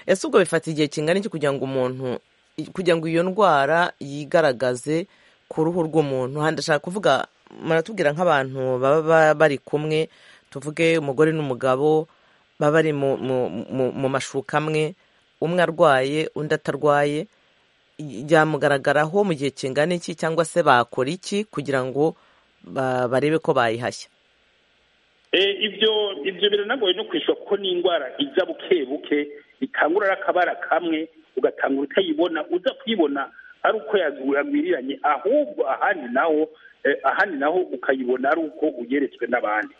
ese ubwo bifata igihe kingana iki kugira ngo umuntu kugira ngo iyo ndwara yigaragaze ku ruhu rw'umuntu handashaka kuvuga maratubwira nk'abantu baba bari kumwe tuvuge umugore n'umugabo baba bari mu mashuka amwe umwe arwaye undi atarwaye byamugaragaraho mu gihe kingana iki cyangwa se bakora iki kugira ngo barebe ko bayihashya ibyo ibyo biranagoye no kwishyura kuko ni indwara iza buke buke itangura akabara kamwe ugatangura utayibona uza kuyibona ari uko yagwiriranye ahubwo ahandi naho ahandi naho ukayibona ari uko ugeretswe n'abandi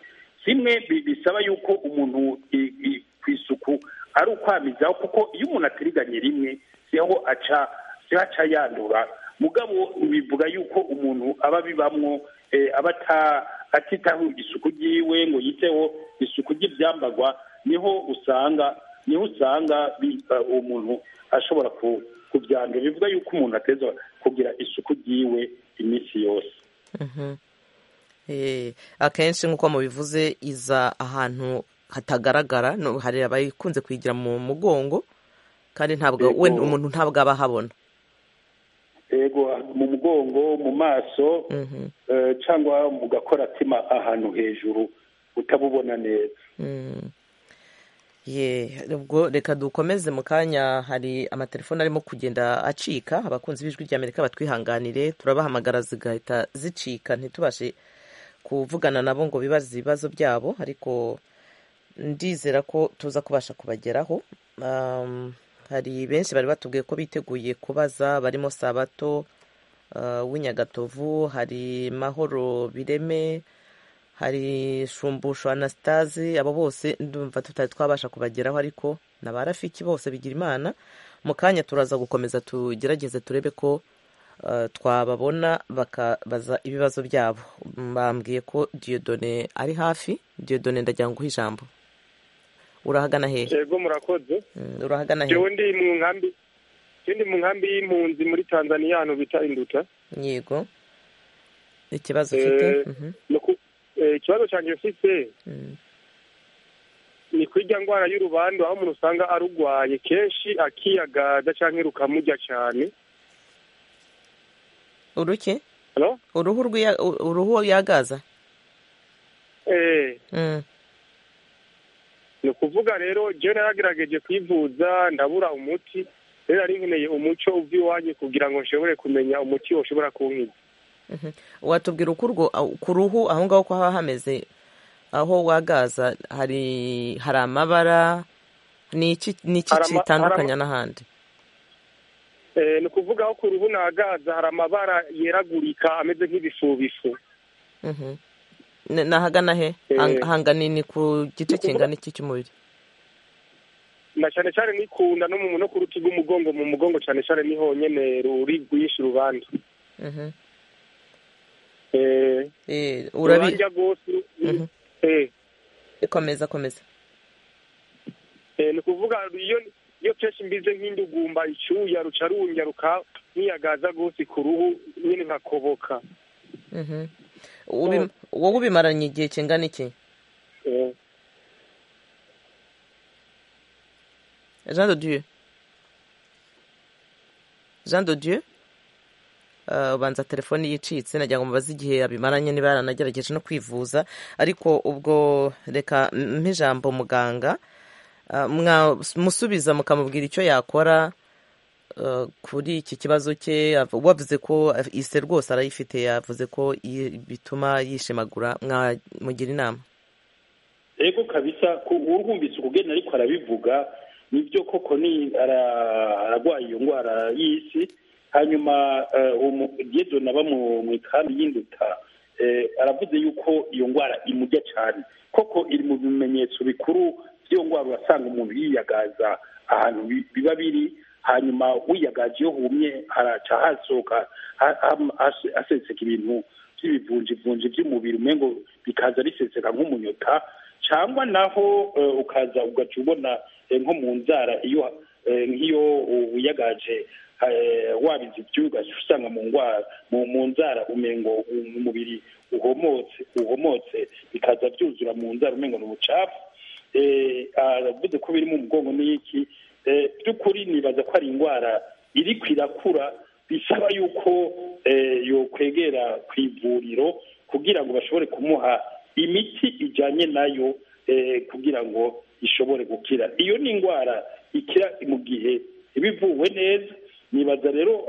kimwe bisaba yuko umuntu ku isuku ari ukwamizaho kuko iyo umuntu atiriganye rimwe siho aca siho aca yandura mugabo bivuga yuko umuntu aba abibamwo aba atitaho isuku ry'iwe ngo yiteho isuku ry'ibyambagwa niho usanga niho usanga umuntu ashobora kubyandura bivuga yuko umuntu ateza kugira isuku ry'iwe iminsi yose akenshi nk'uko mubivuze iza ahantu hatagaragara hari abayikunze kuyigira mu mugongo kandi ntabwo we umuntu ntabwo aba ahabona yego mu mugongo mu maso cyangwa mu gakoratima ahantu hejuru utabubona neza ubwo reka dukomeze mu kanya hari amatelefone arimo kugenda acika abakunzi b'ijwi rya amerika batwihanganire turabahamagara zigahita zicika ntitubashe kuvugana nabo ngo bibaze ibibazo byabo ariko ndizera ko tuza kubasha kubageraho hari benshi bari batubwiye ko biteguye kubaza barimo sabato w'inyagatovu hari mahoro bireme hari shumbusho anasitazi abo bose ndumva tutari twabasha kubageraho ariko ni abarafiki bose bigira imana mu kanya turaza gukomeza tugerageze turebe ko twababona bakabaza ibibazo byabo bambwiye ko diyodone ari hafi diyodone ndagira ngo uhe ijambo urahagana hehe yego murakoze urahagana hehe ndi mu nkambi ndi mu nkambi y'impunzi muri tanzaniya ahantu bita induta yego ikibazo ufite ikibazo cyanjye mfite ni kwijya ndwara y'urubandu aho umuntu usanga arurwaye kenshi akiyagaza cyangwa rukamujya cyane uruke uruhu yagaza ni ukuvuga rero jya yaragerageje kwivuza ndabura umuti rero ari nkeneye umuco iwanjye kugira ngo nshobore kumenya umuti ushobora kuwunywa watubwira uko ku ruhu aho ngaho ko haba hameze aho wagaza hari hari amabara ni iki kitandukanya n'ahandi ni ukuvuga aho ku ruhu nagaza hari amabara yeragurika ameze nk'ibifubifu ni ahagana he hangana ni ku gice kingana iki cy'umubiri na cyane cyane ni ku nda no ku ruti rw'umugongo mu mugongo cyane cyane ni honyine ruri rwinshi rubanda urabi komeza komeza ni ukuvuga iyo kenshi mbize nk'indugumba icyuya ruca runya nkiyagaza rwose ku ruhu nyine nkakoboka wowe ubimaranye igihe kingana iki jean de dieu jean de dieu ubanza telefoni yicitse nagira ngo mubaze igihe abimaranye niba yaranagerageje no kwivuza ariko ubwo reka nk'ijambo muganga musubiza mukamubwira icyo yakora kuri iki kibazo cye wavuze ko ise rwose arayifite yavuze ko bituma yishimagura mwamugira inama yego kabisa urwumvise ukugenda ariko arabivuga nibyo koko ni ararwaye iyo ndwara y'isi hanyuma umugezi naba mu ikambi y'induta aravuze yuko iyo ndwara imujya cyane koko iri mu bimenyetso bikuru by'iyo ndwara urasanga umuntu yiyagaza ahantu biba biri hanyuma wiyagaza iyo humye haraca hasohoka haseseka ibintu by'ibivunjivunji by'umubiri umwe ngo bikaza riseseka nk'umunyota cyangwa naho ukaza ugaca ubona nko mu nzara iyo nk'iyo wiyagaje wabize ibyugaje usanga mu ndwara mu nzara umengo umubiri uhomotse uhomotse bikaza byuzura mu nzara umengo ni ubucafu aravuze ko biri mu mugongo n'iki by'ukuri nibaza ko ari indwara iri kwirakura bisaba yuko yokwegera ku ivuriro kugira ngo bashobore kumuha imiti ijyanye nayo kugira ngo ishobore gukira iyo ni indwara ikira mu gihe ibivuwe neza nibaza rero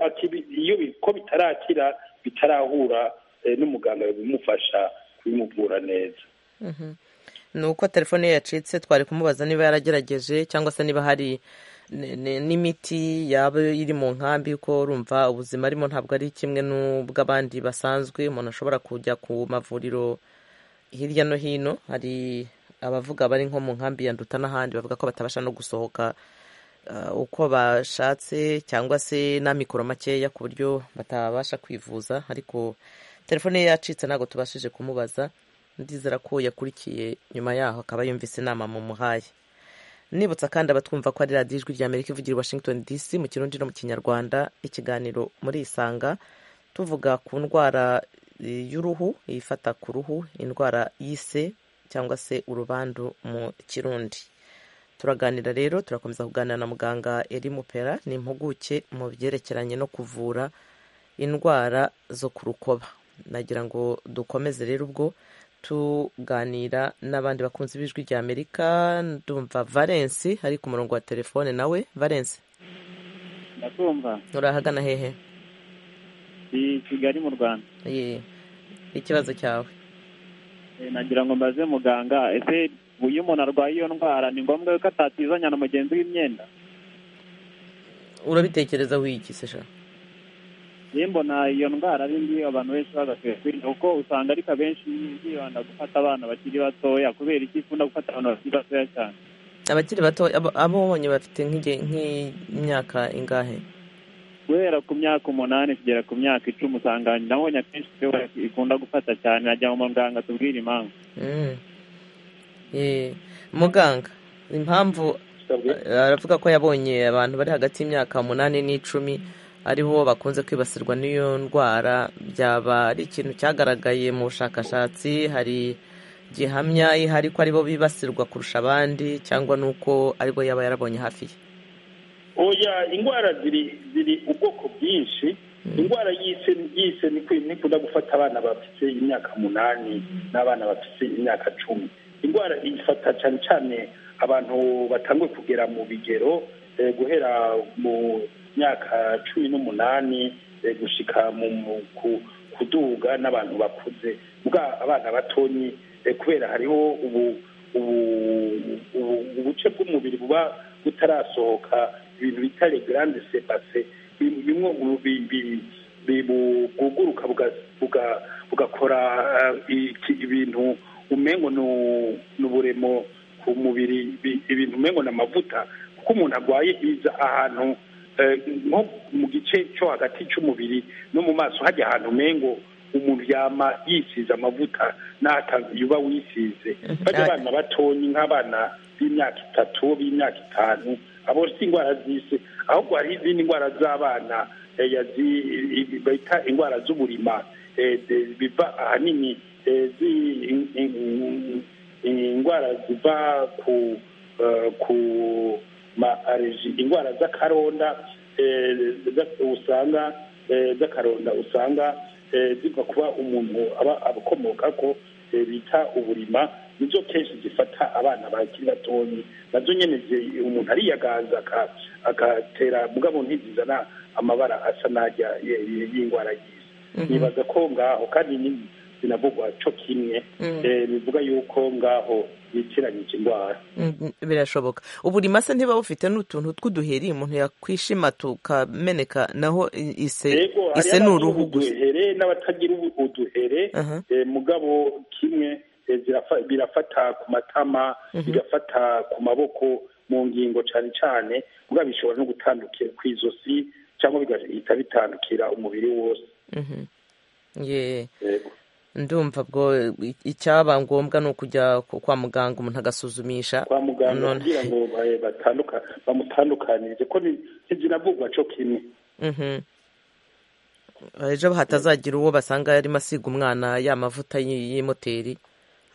iyo ko bitarakira bitarahura n'umuganga bimufasha kubimuvura neza ni uko telefone ye yacitse twari kumubaza niba yaragerageje cyangwa se niba hari n'imiti yaba iri mu nkambi kuko urumva ubuzima arimo ntabwo ari kimwe n'ubw'abandi basanzwe umuntu ashobora kujya ku mavuriro hirya no hino hari abavuga bari nko mu nkambi ya nduta n'ahandi bavuga ko batabasha no gusohoka uko bashatse cyangwa se n'amikoro makeya ku buryo batabasha kwivuza ariko telefone ye yacitse ntabwo tubashije kumubaza ndizera ko yakurikiye nyuma yaho akaba yumvise inama mu muhaye nibutsa kandi abatwumva ko ari radiyo ijwi rya amerika ivugira i washington dc mu kirundi no mu kinyarwanda ikiganiro muri isanga tuvuga ku ndwara y'uruhu ifata ku ruhu indwara y'ise cyangwa se urubandu mu kirundi turaganira rero turakomeza kuganira na muganga eri mupera ni impuguke mu byerekeranye no kuvura indwara zo ku rukoba nagira ngo dukomeze rero ubwo tuganira n'abandi bakunzi b'ijwi rya amerika ndumva valence ari ku murongo wa telefone nawe valence ndakumva urahagana hehe ni kigali mu rwanda ye ikibazo cyawe nagira ngo mbaze muganga ese iyo umuntu arwaye iyo ndwara ni ngombwa yuko atatizanya na mugenzi w'imyenda urabitekereza wigise sha mbona iyo ndwara ari mbi abantu benshi bagakwiye kwirinda kuko usanga ariko abenshi bibanda gufata abana bakiri batoya kubera iki ikunda gufata abantu bakiri batoya cyane abakiri bato abo wabonye bafite nk'imyaka ingahe guhera ku myaka umunani kugera ku myaka icumi usanga nabonye akenshi ikunda gufata cyane najya mu muganga tubwire impamvu muganga impamvu aravuga ko yabonye abantu bari hagati y'imyaka umunani n'icumi aribo bakunze kwibasirwa n'iyo ndwara byaba ari ikintu cyagaragaye mu bushakashatsi hari gihamya ihari ko aribo bibasirwa kurusha abandi cyangwa n'uko aribo yaba yarabonye hafi ye oya indwara ziri ziri ubwoko bwinshi indwara y'ise y'ise nikunda gufata abana bafite imyaka umunani n'abana bafite imyaka cumi indwara ifata cyane cyane abantu batangwe kugera mu bigero guhera mu myaka cumi n'umunani gushyika kuduga n'abantu bakuze bwa abana batonyi kubera hariho ubuce bw'umubiri buba butarasohoka ibintu bita regarande sepase bimwe bwuguruka bugakora ibintu umengo ni uburemo ku mubiri ibintu umengo ni amavuta kuko umuntu arwaye biza ahantu nko mu gice cyo hagati cy'umubiri no mu maso hajya ahantu umengo umuntu yama yisize amavuta yuba wisize bajya abana batonyi nk'abana b'imyaka itatu b'imyaka itanu abo si indwara z'isi ahubwo hari izindi ndwara z'abana bita indwara z'uburima biva ahanini indwara ziva ku ma areji indwara z'akaronda usanga z'akaronda usanga ziva kuba umuntu aba abakomoka ko bita uburima nizo kenshi zifata abana bakiri batoya nazo nyine umuntu ariyagaza agatera mugabo ntizizana amabara asa n'ajya y'indwara yize nibaza ko ngaho kandi zinavugwa cyo kimwe bivuga yuko ngaho yitiranyije indwara birashoboka uburima se ntiba bufite n'utuntu tw'uduheri umuntu yakwishima tukameneka naho ise ise ni uruhu gusa uduhere n'abatagira uduhere mugabo kimwe birafata ku matama bigafata ku maboko mu ngingo cyane cyane mugabo bishobora no gutandukira ku izosi cyangwa bigahita bitandukira umubiri wose yeee ndumva ubwo icyaba ngombwa ni ukujya kwa muganga umuntu agasuzumisha kwa muganga kugira ngo ba- batanduka- bamutandukanirize ko ni- ntizinavugwa co kimwe Mhm. ejo hatazagira uwo basanga yarimo asiga umwana ya mavuta y'i- y'imoteri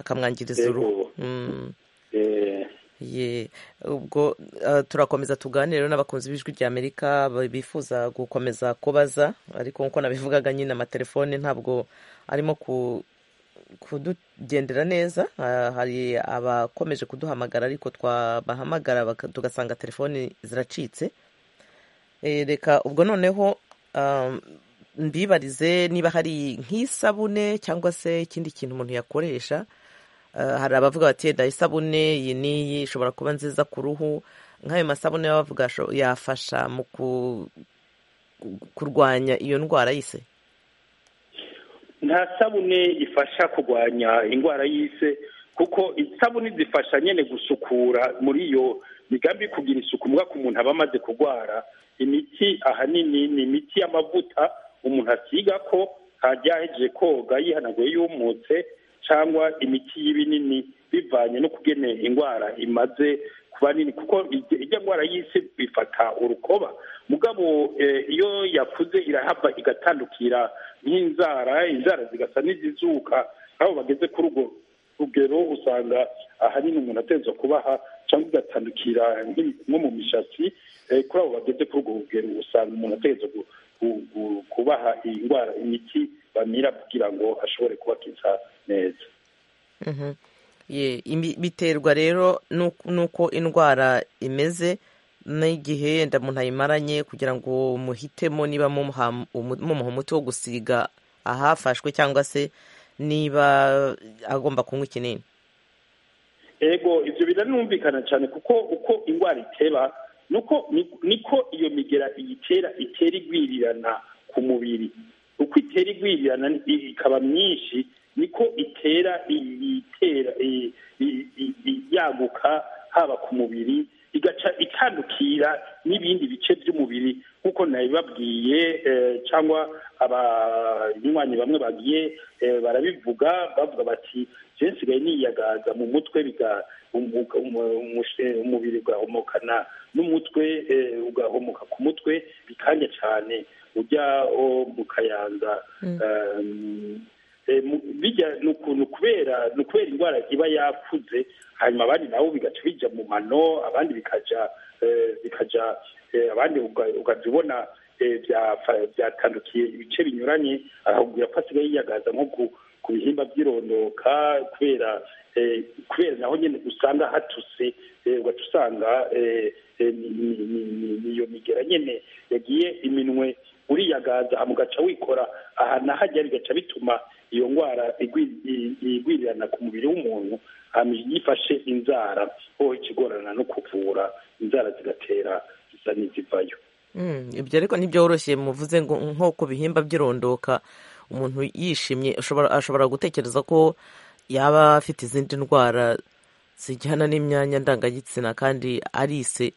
akamwangiriza uruhu Yego. Mm. Eh, Ye, ubwo eh, turakomeza tuganire rero n'abakunzi b'ijwi rya amerika ba- bifuza gukomeza kubaza ariko nk'uko nabivugaga nyine amatelefone ntabwo arimo ku- kutugendera neza Ah, hari abakomeje kuduhamagara ariko twabahamagara baka- tugasanga telefoni ziracitse Eh, reka ubwo noneho um, mbibarize niba hari nk'isabune cyangwa se ikindi kintu umuntu yakoresha Uh, hari abavuga bati "Eda, isabune iyi n'iyi ishobora kuba nziza ku ruhu nk'ayo masabune baba bavuga asho- yafasha mu ku- ku- kurwanya iyo ndwara yise nta sabune ifasha kurwanya indwara y'ise kuko isabune zifasha nyine gusukura muri iyo migambi yo kugira isuku mbwa ku muntu aba amaze kurwara imiti ahanini ni imiti y'amavuta umuntu asiga ko yahejeje koga yihanaguye yumutse cyangwa imiti y'ibinini bivanye no kugene indwara imaze kuba nini kuko ijya ijya ndwara y'isi ifata urukoba mugabo eh, iyo yakuze irahava igatandukira nk'inzara inzara zigasa n'izizuka aho bageze kuri urwo rugero usanga ahanini umuntu ateza kubaha cyangwa igatandukira nk'i- nko mu mishatsi eh, kuri abo bageze kuri urwo rugero usanga umuntu ateza gu- gu- gu- kubaha iyi ndwara imiti bamira kugira ngo ashobore kubakiza neza Mhm. Ye, imi- biterwa rero n'uko n'uko indwara imeze n'igihe yenda umuntu ayimaranye kugira ngo muhitemo niba mumuha umu- mumuha umuti wo gusiga ahafashwe cyangwa se niba agomba kunywa ikinini ego ibyo biranumvikana cyane kuko uko indwara iteba nuko ni- niko iyo migera iyitera itera igwirirana ku mubiri uko itera igwirirana i- ikaba myinshi niko itera i- itera i- i- i- i- yaguka haba ku mubiri igaca itandukira n'ibindi bice by'umubiri nk'uko nabibabwiye eh, cyangwa abanywanyi bamwe bagiye eh, barabivuga bavuga bati je nsigaye niyagaza mu mutwe biga umuga- umu- umushe- umubiri ugahomokana n'umutwe eh, ugahomoka ku mutwe bikanya cyane ujya oh, mu kayanza Mm. Um, eh, mu- bijya ni ukuntu kubera ni ukubera indwara iba yakuze hanyuma abandi nabo bigaca bijya mu mano abandi bikaja eh, bikaja eh, abandi uga- ukajya ubona eh, byafa- byatandukiye ibice binyuranye ahubwo ko asigaye yiyagaza nko ku- ku bihimba by'irondoka kubera eh, kubera naho nyine usanga hatuse eh, ugaca usanga eh, eh, ni- ni- ni- ni- ni iyo migera nyine yagiye iminwe uriyagaza hama ugaca wikora aha na hajya bigaca bituma iyo ndwara igwi- i- igwirirana ku mubiri w'umuntu hama yifashe inzara ho ikigorana no kuvura inzara zigatera zisa n'izivayo Mm, ibyo ariko ntibyoroshye muvuze ngo nko ku bihimba by'irondoka umuntu yishimye ashobora ashobora gutekereza ko yaba afite izindi ndwara zijyana n'imyanya ndangagitsina kandi arise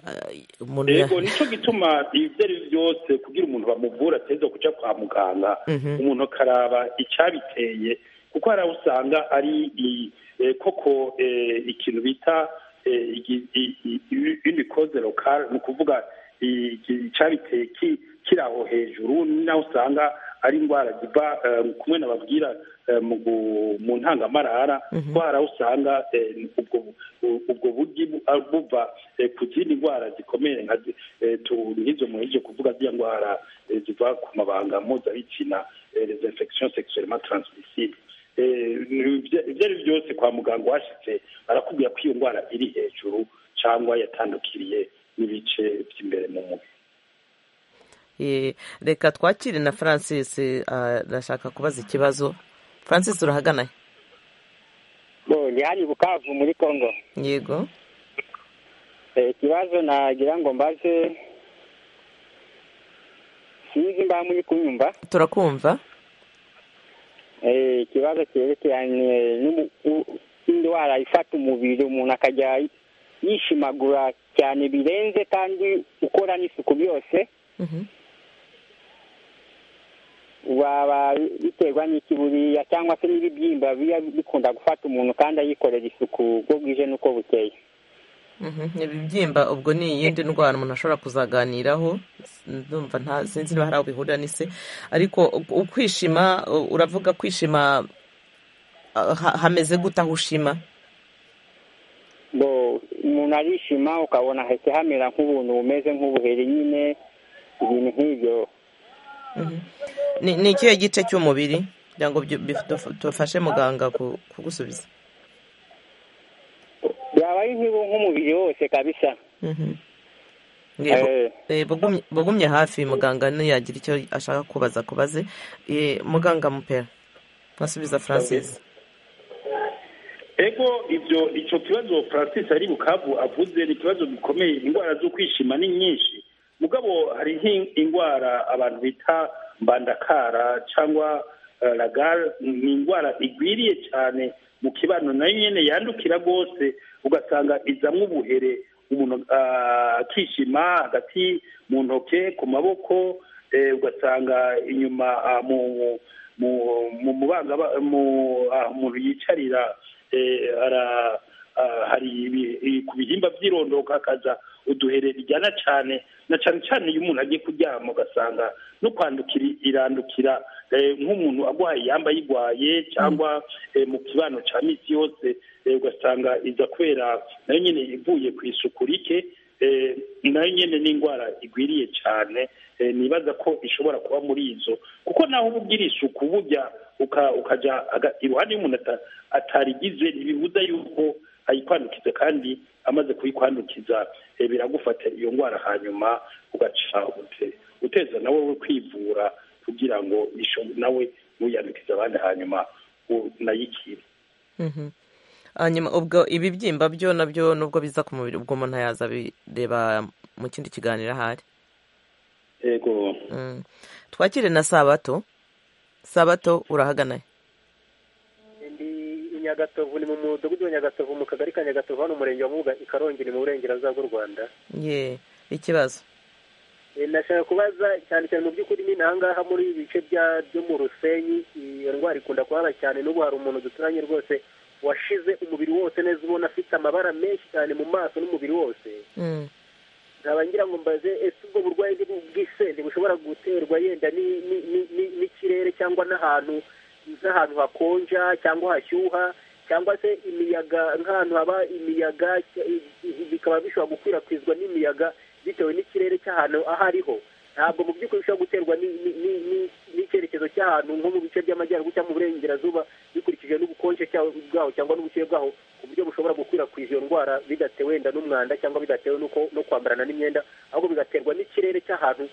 Ah, umuntu ya- yego nicyo gituma ibyo ari byo byose kugira umuntu bamuvura ateza kujya kwa muganga Mhm. umuntu akaraba icyabiteye kuko hari aho usanga ari i- eh, koko eh, ikintu bita unikoze lokale ni ukuvuga i- i- icyabiteye ki- kiri aho hejuru ni naho usanga ari indwara ziva eh, kumwe nababwira eh, mu gu- mu ntangamarara Mhm. ko hari aho usanga eh, ubwo u- ubwo buryi bu- ah, buva eh, ku zindi ndwara zikomeye nka zi- eh, tu- nk'izo muheje kuvuga ziriya ndwara eh, ziva ku mabanga mpuzabitsina eh, les infections sexuellement transmissibles Eh, ni- ibyo ibyo ari byo byose kwa muganga washitse barakubwira ko iyo ndwara iri hejuru cyangwa yatandukiriye n'ibice by'imbere mu mubiri Eh, reka twakire na francis ah, arashaka kubaza ikibazo francis urahagana bo ndi hano i bukavu muri congo yego Eh, ikibazo nagira ngo mbaze sinzi mba muri kunyumva turakumva Eh, ikibazo cyerekeranye n'umu- u- indwara ifata umubiri umuntu akajya yishimagura cyane birenze kandi ukora n'isuku byose waba biterwa n'iki buriya cyangwa se n'ibibyimba biba bikunda gufata umuntu kandi ayikorera isuku ubwo bwije n'uko bukeye ibibyimba ubwo ni iyindi ndwara umuntu ashobora kuzaganiraho ndumva nta sinzi niba hari aho bihurira n'ise ariko ukwishima uravuga kwishima hameze gute aho ushima umuntu arishima ukabona hahise hamera nk'ubuntu bumeze nk'ubuheri nyine ibintu nk'ibyo ni ikihe gice cy'umubiri kugira ngo tufashe muganga kugusubiza yaba ari nk'umubiri wose kabisa bugumye hafi muganga ntiyagira icyo ashaka kubaza kubaze muganga mupera ntasubiza francis ego ibyo icyo kibazo francis ari bukavu avuze ni ikibazo gikomeye indwara zo kwishima ni nyinshi mugabo hari nk'indwara abantu bita mbandakara cyangwa ragara ni indwara igwiriye cyane mu kibano nayo nyine yandukira rwose ugasanga izamwo ubuhere umuntu akishima hagati mu ntoki ku maboko ugasanga inyuma mu mubanga umuntu yicarira hari ku bihimba by'irondoka hakaza uduhere bijyana cyane na cyane cyane iyo umuntu agiye kuryama ugasanga no kwandukira irandukira nk'umuntu arwaye yamba ayirwaye cyangwa mu kibano cya minsi yose ugasanga iza kubera nayo nyine ivuye ku isuku rike nayo nyine ni indwara igwiriye cyane nibaza ko ishobora kuba muri izo kuko naho uba ugira isuku burya ukajya iruhande y'umuntu atarigize ntibibuza yuko ayikwandukiza kandi amaze kuyikwandukiza biragufata iyo ndwara hanyuma ugaca uteza nawe we kwivura kugira ngo nawe ntuyandukize abandi hanyuma unayikire hanyuma ubwo ibibyimba byo nabyo nubwo biza ku mubiri ubwo umuntu yaza bireba mu kindi kiganiro ahari yego twakire na sabato sabato urahaganaye nyagatovu ni mu mudugudu wa nyagatovu mu kagari ka nyagatovu hano umurenge wa mubuga ikarongera mu burengerazuba bw'u rwanda ye ikibazo nashaka kubaza cyane cyane mu by'ukuri ni nahangaha muri ibi bice byo mu rusenyi iyo ndwara ikunda kuhaba cyane n'ubu hari umuntu duturanye rwose washize umubiri wose neza ubona afite amabara menshi cyane mu maso n'umubiri wose nkaba ngira ngo mbaze ese ubwo burwayi bw'isende bushobora guterwa yenda n'ikirere cyangwa n'ahantu nk'ahantu hakonja cyangwa hashyuha cyangwa se imiyaga nk'ahantu haba imiyaga bikaba bishobora gukwirakwizwa n'imiyaga bitewe n'ikirere cy'ahantu aho ariho ntabwo mu by'ukuri bishobora guterwa n'icyerekezo cy'ahantu nko mu bice by'amajyaruguru cyangwa mu burengerazuba bikurikije n'ubukonje bwaho cyangwa n'ubushyuhe bwaho ku buryo bushobora gukwirakwiza iyo ndwara bidatewe wenda n'umwanda cyangwa bidatewe no kwambarana n'imyenda ahubwo bigaterwa n'ikirere cy'ahantu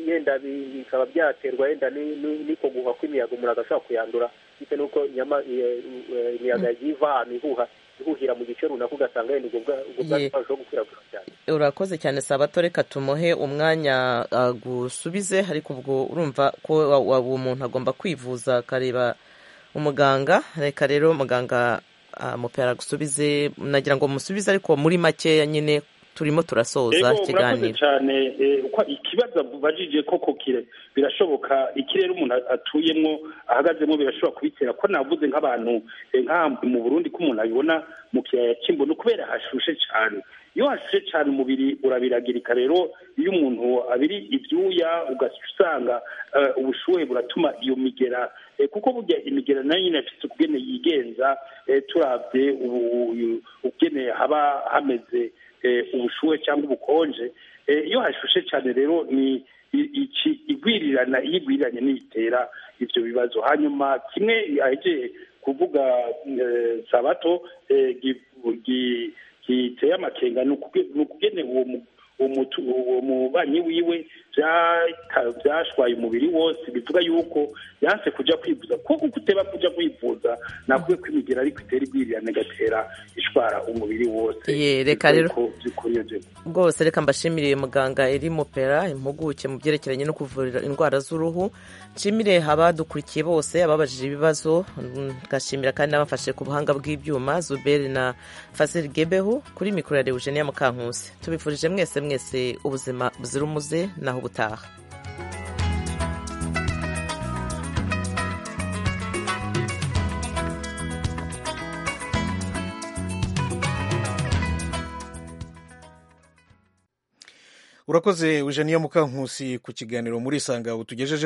yenda bikaba byaterwa yenda niko guha kw'imiyaga umuntu agashobora kuyandura bitewe n'uko imiyaga yagiye iva ahantu ihuha ihuhira mu gice runaka ugasanga wenda ubwo bwari bwarushaho gukwirakwira cyane urakoze cyane sabato reka tumuhe umwanya agusubize ariko ubwo urumva ko uwo muntu agomba kwivuza akareba umuganga reka rero muganga mupera agusubize nagira ngo musubize ariko muri makeya nyine turimo turasoza ikiganiro cyane uko ikibazo bajije koko kire birashoboka ikirere umuntu atuyemo ahagazemo birashobora kubitera ko navuze nk'abantu nk'ahantu mu burundi ko umuntu abibona mu kiyaya cy'imbono kubera hashushe cyane iyo hashushe cyane umubiri urabiragirika rero iyo umuntu abiri ibyuya ugasanga ubushuhe buratuma iyo migera kuko burya imigera nayo nyine afite ukugene yigenza turabye ukugene haba hameze ubushuhe cyangwa ubukonje iyo hashushe cyane rero ni iki igwirirana iyigwiriranye n'itera ibyo bibazo hanyuma kimwe yagiye kuvuga sabato giteye amakenga ni ukugene uwo mubanyi wiwe byashwaye umubiri wose bivuga yuko yanse kujya kwivuza kuko uteba kujya kwivuza nakwiye kwimigera ariko itera igwirirane igatera ishwara umubiri wose reka rero rwose reka mbashimire muganga iri mupera impuguke mu byerekeranye no kuvura indwara z'uruhu nshimire abadukurikiye bose ababajije ibibazo ngashimira kandi n'abafashe ku buhanga bw'ibyuma zuberi na fasiri gebeho kuri mikoro ya rewujeniya mukankusi tubifurije mwese mwese ubuzima buzira umuze naho ubutaha urakoze eugeniya mukankusi ku kiganiro muri isanga utugejejeho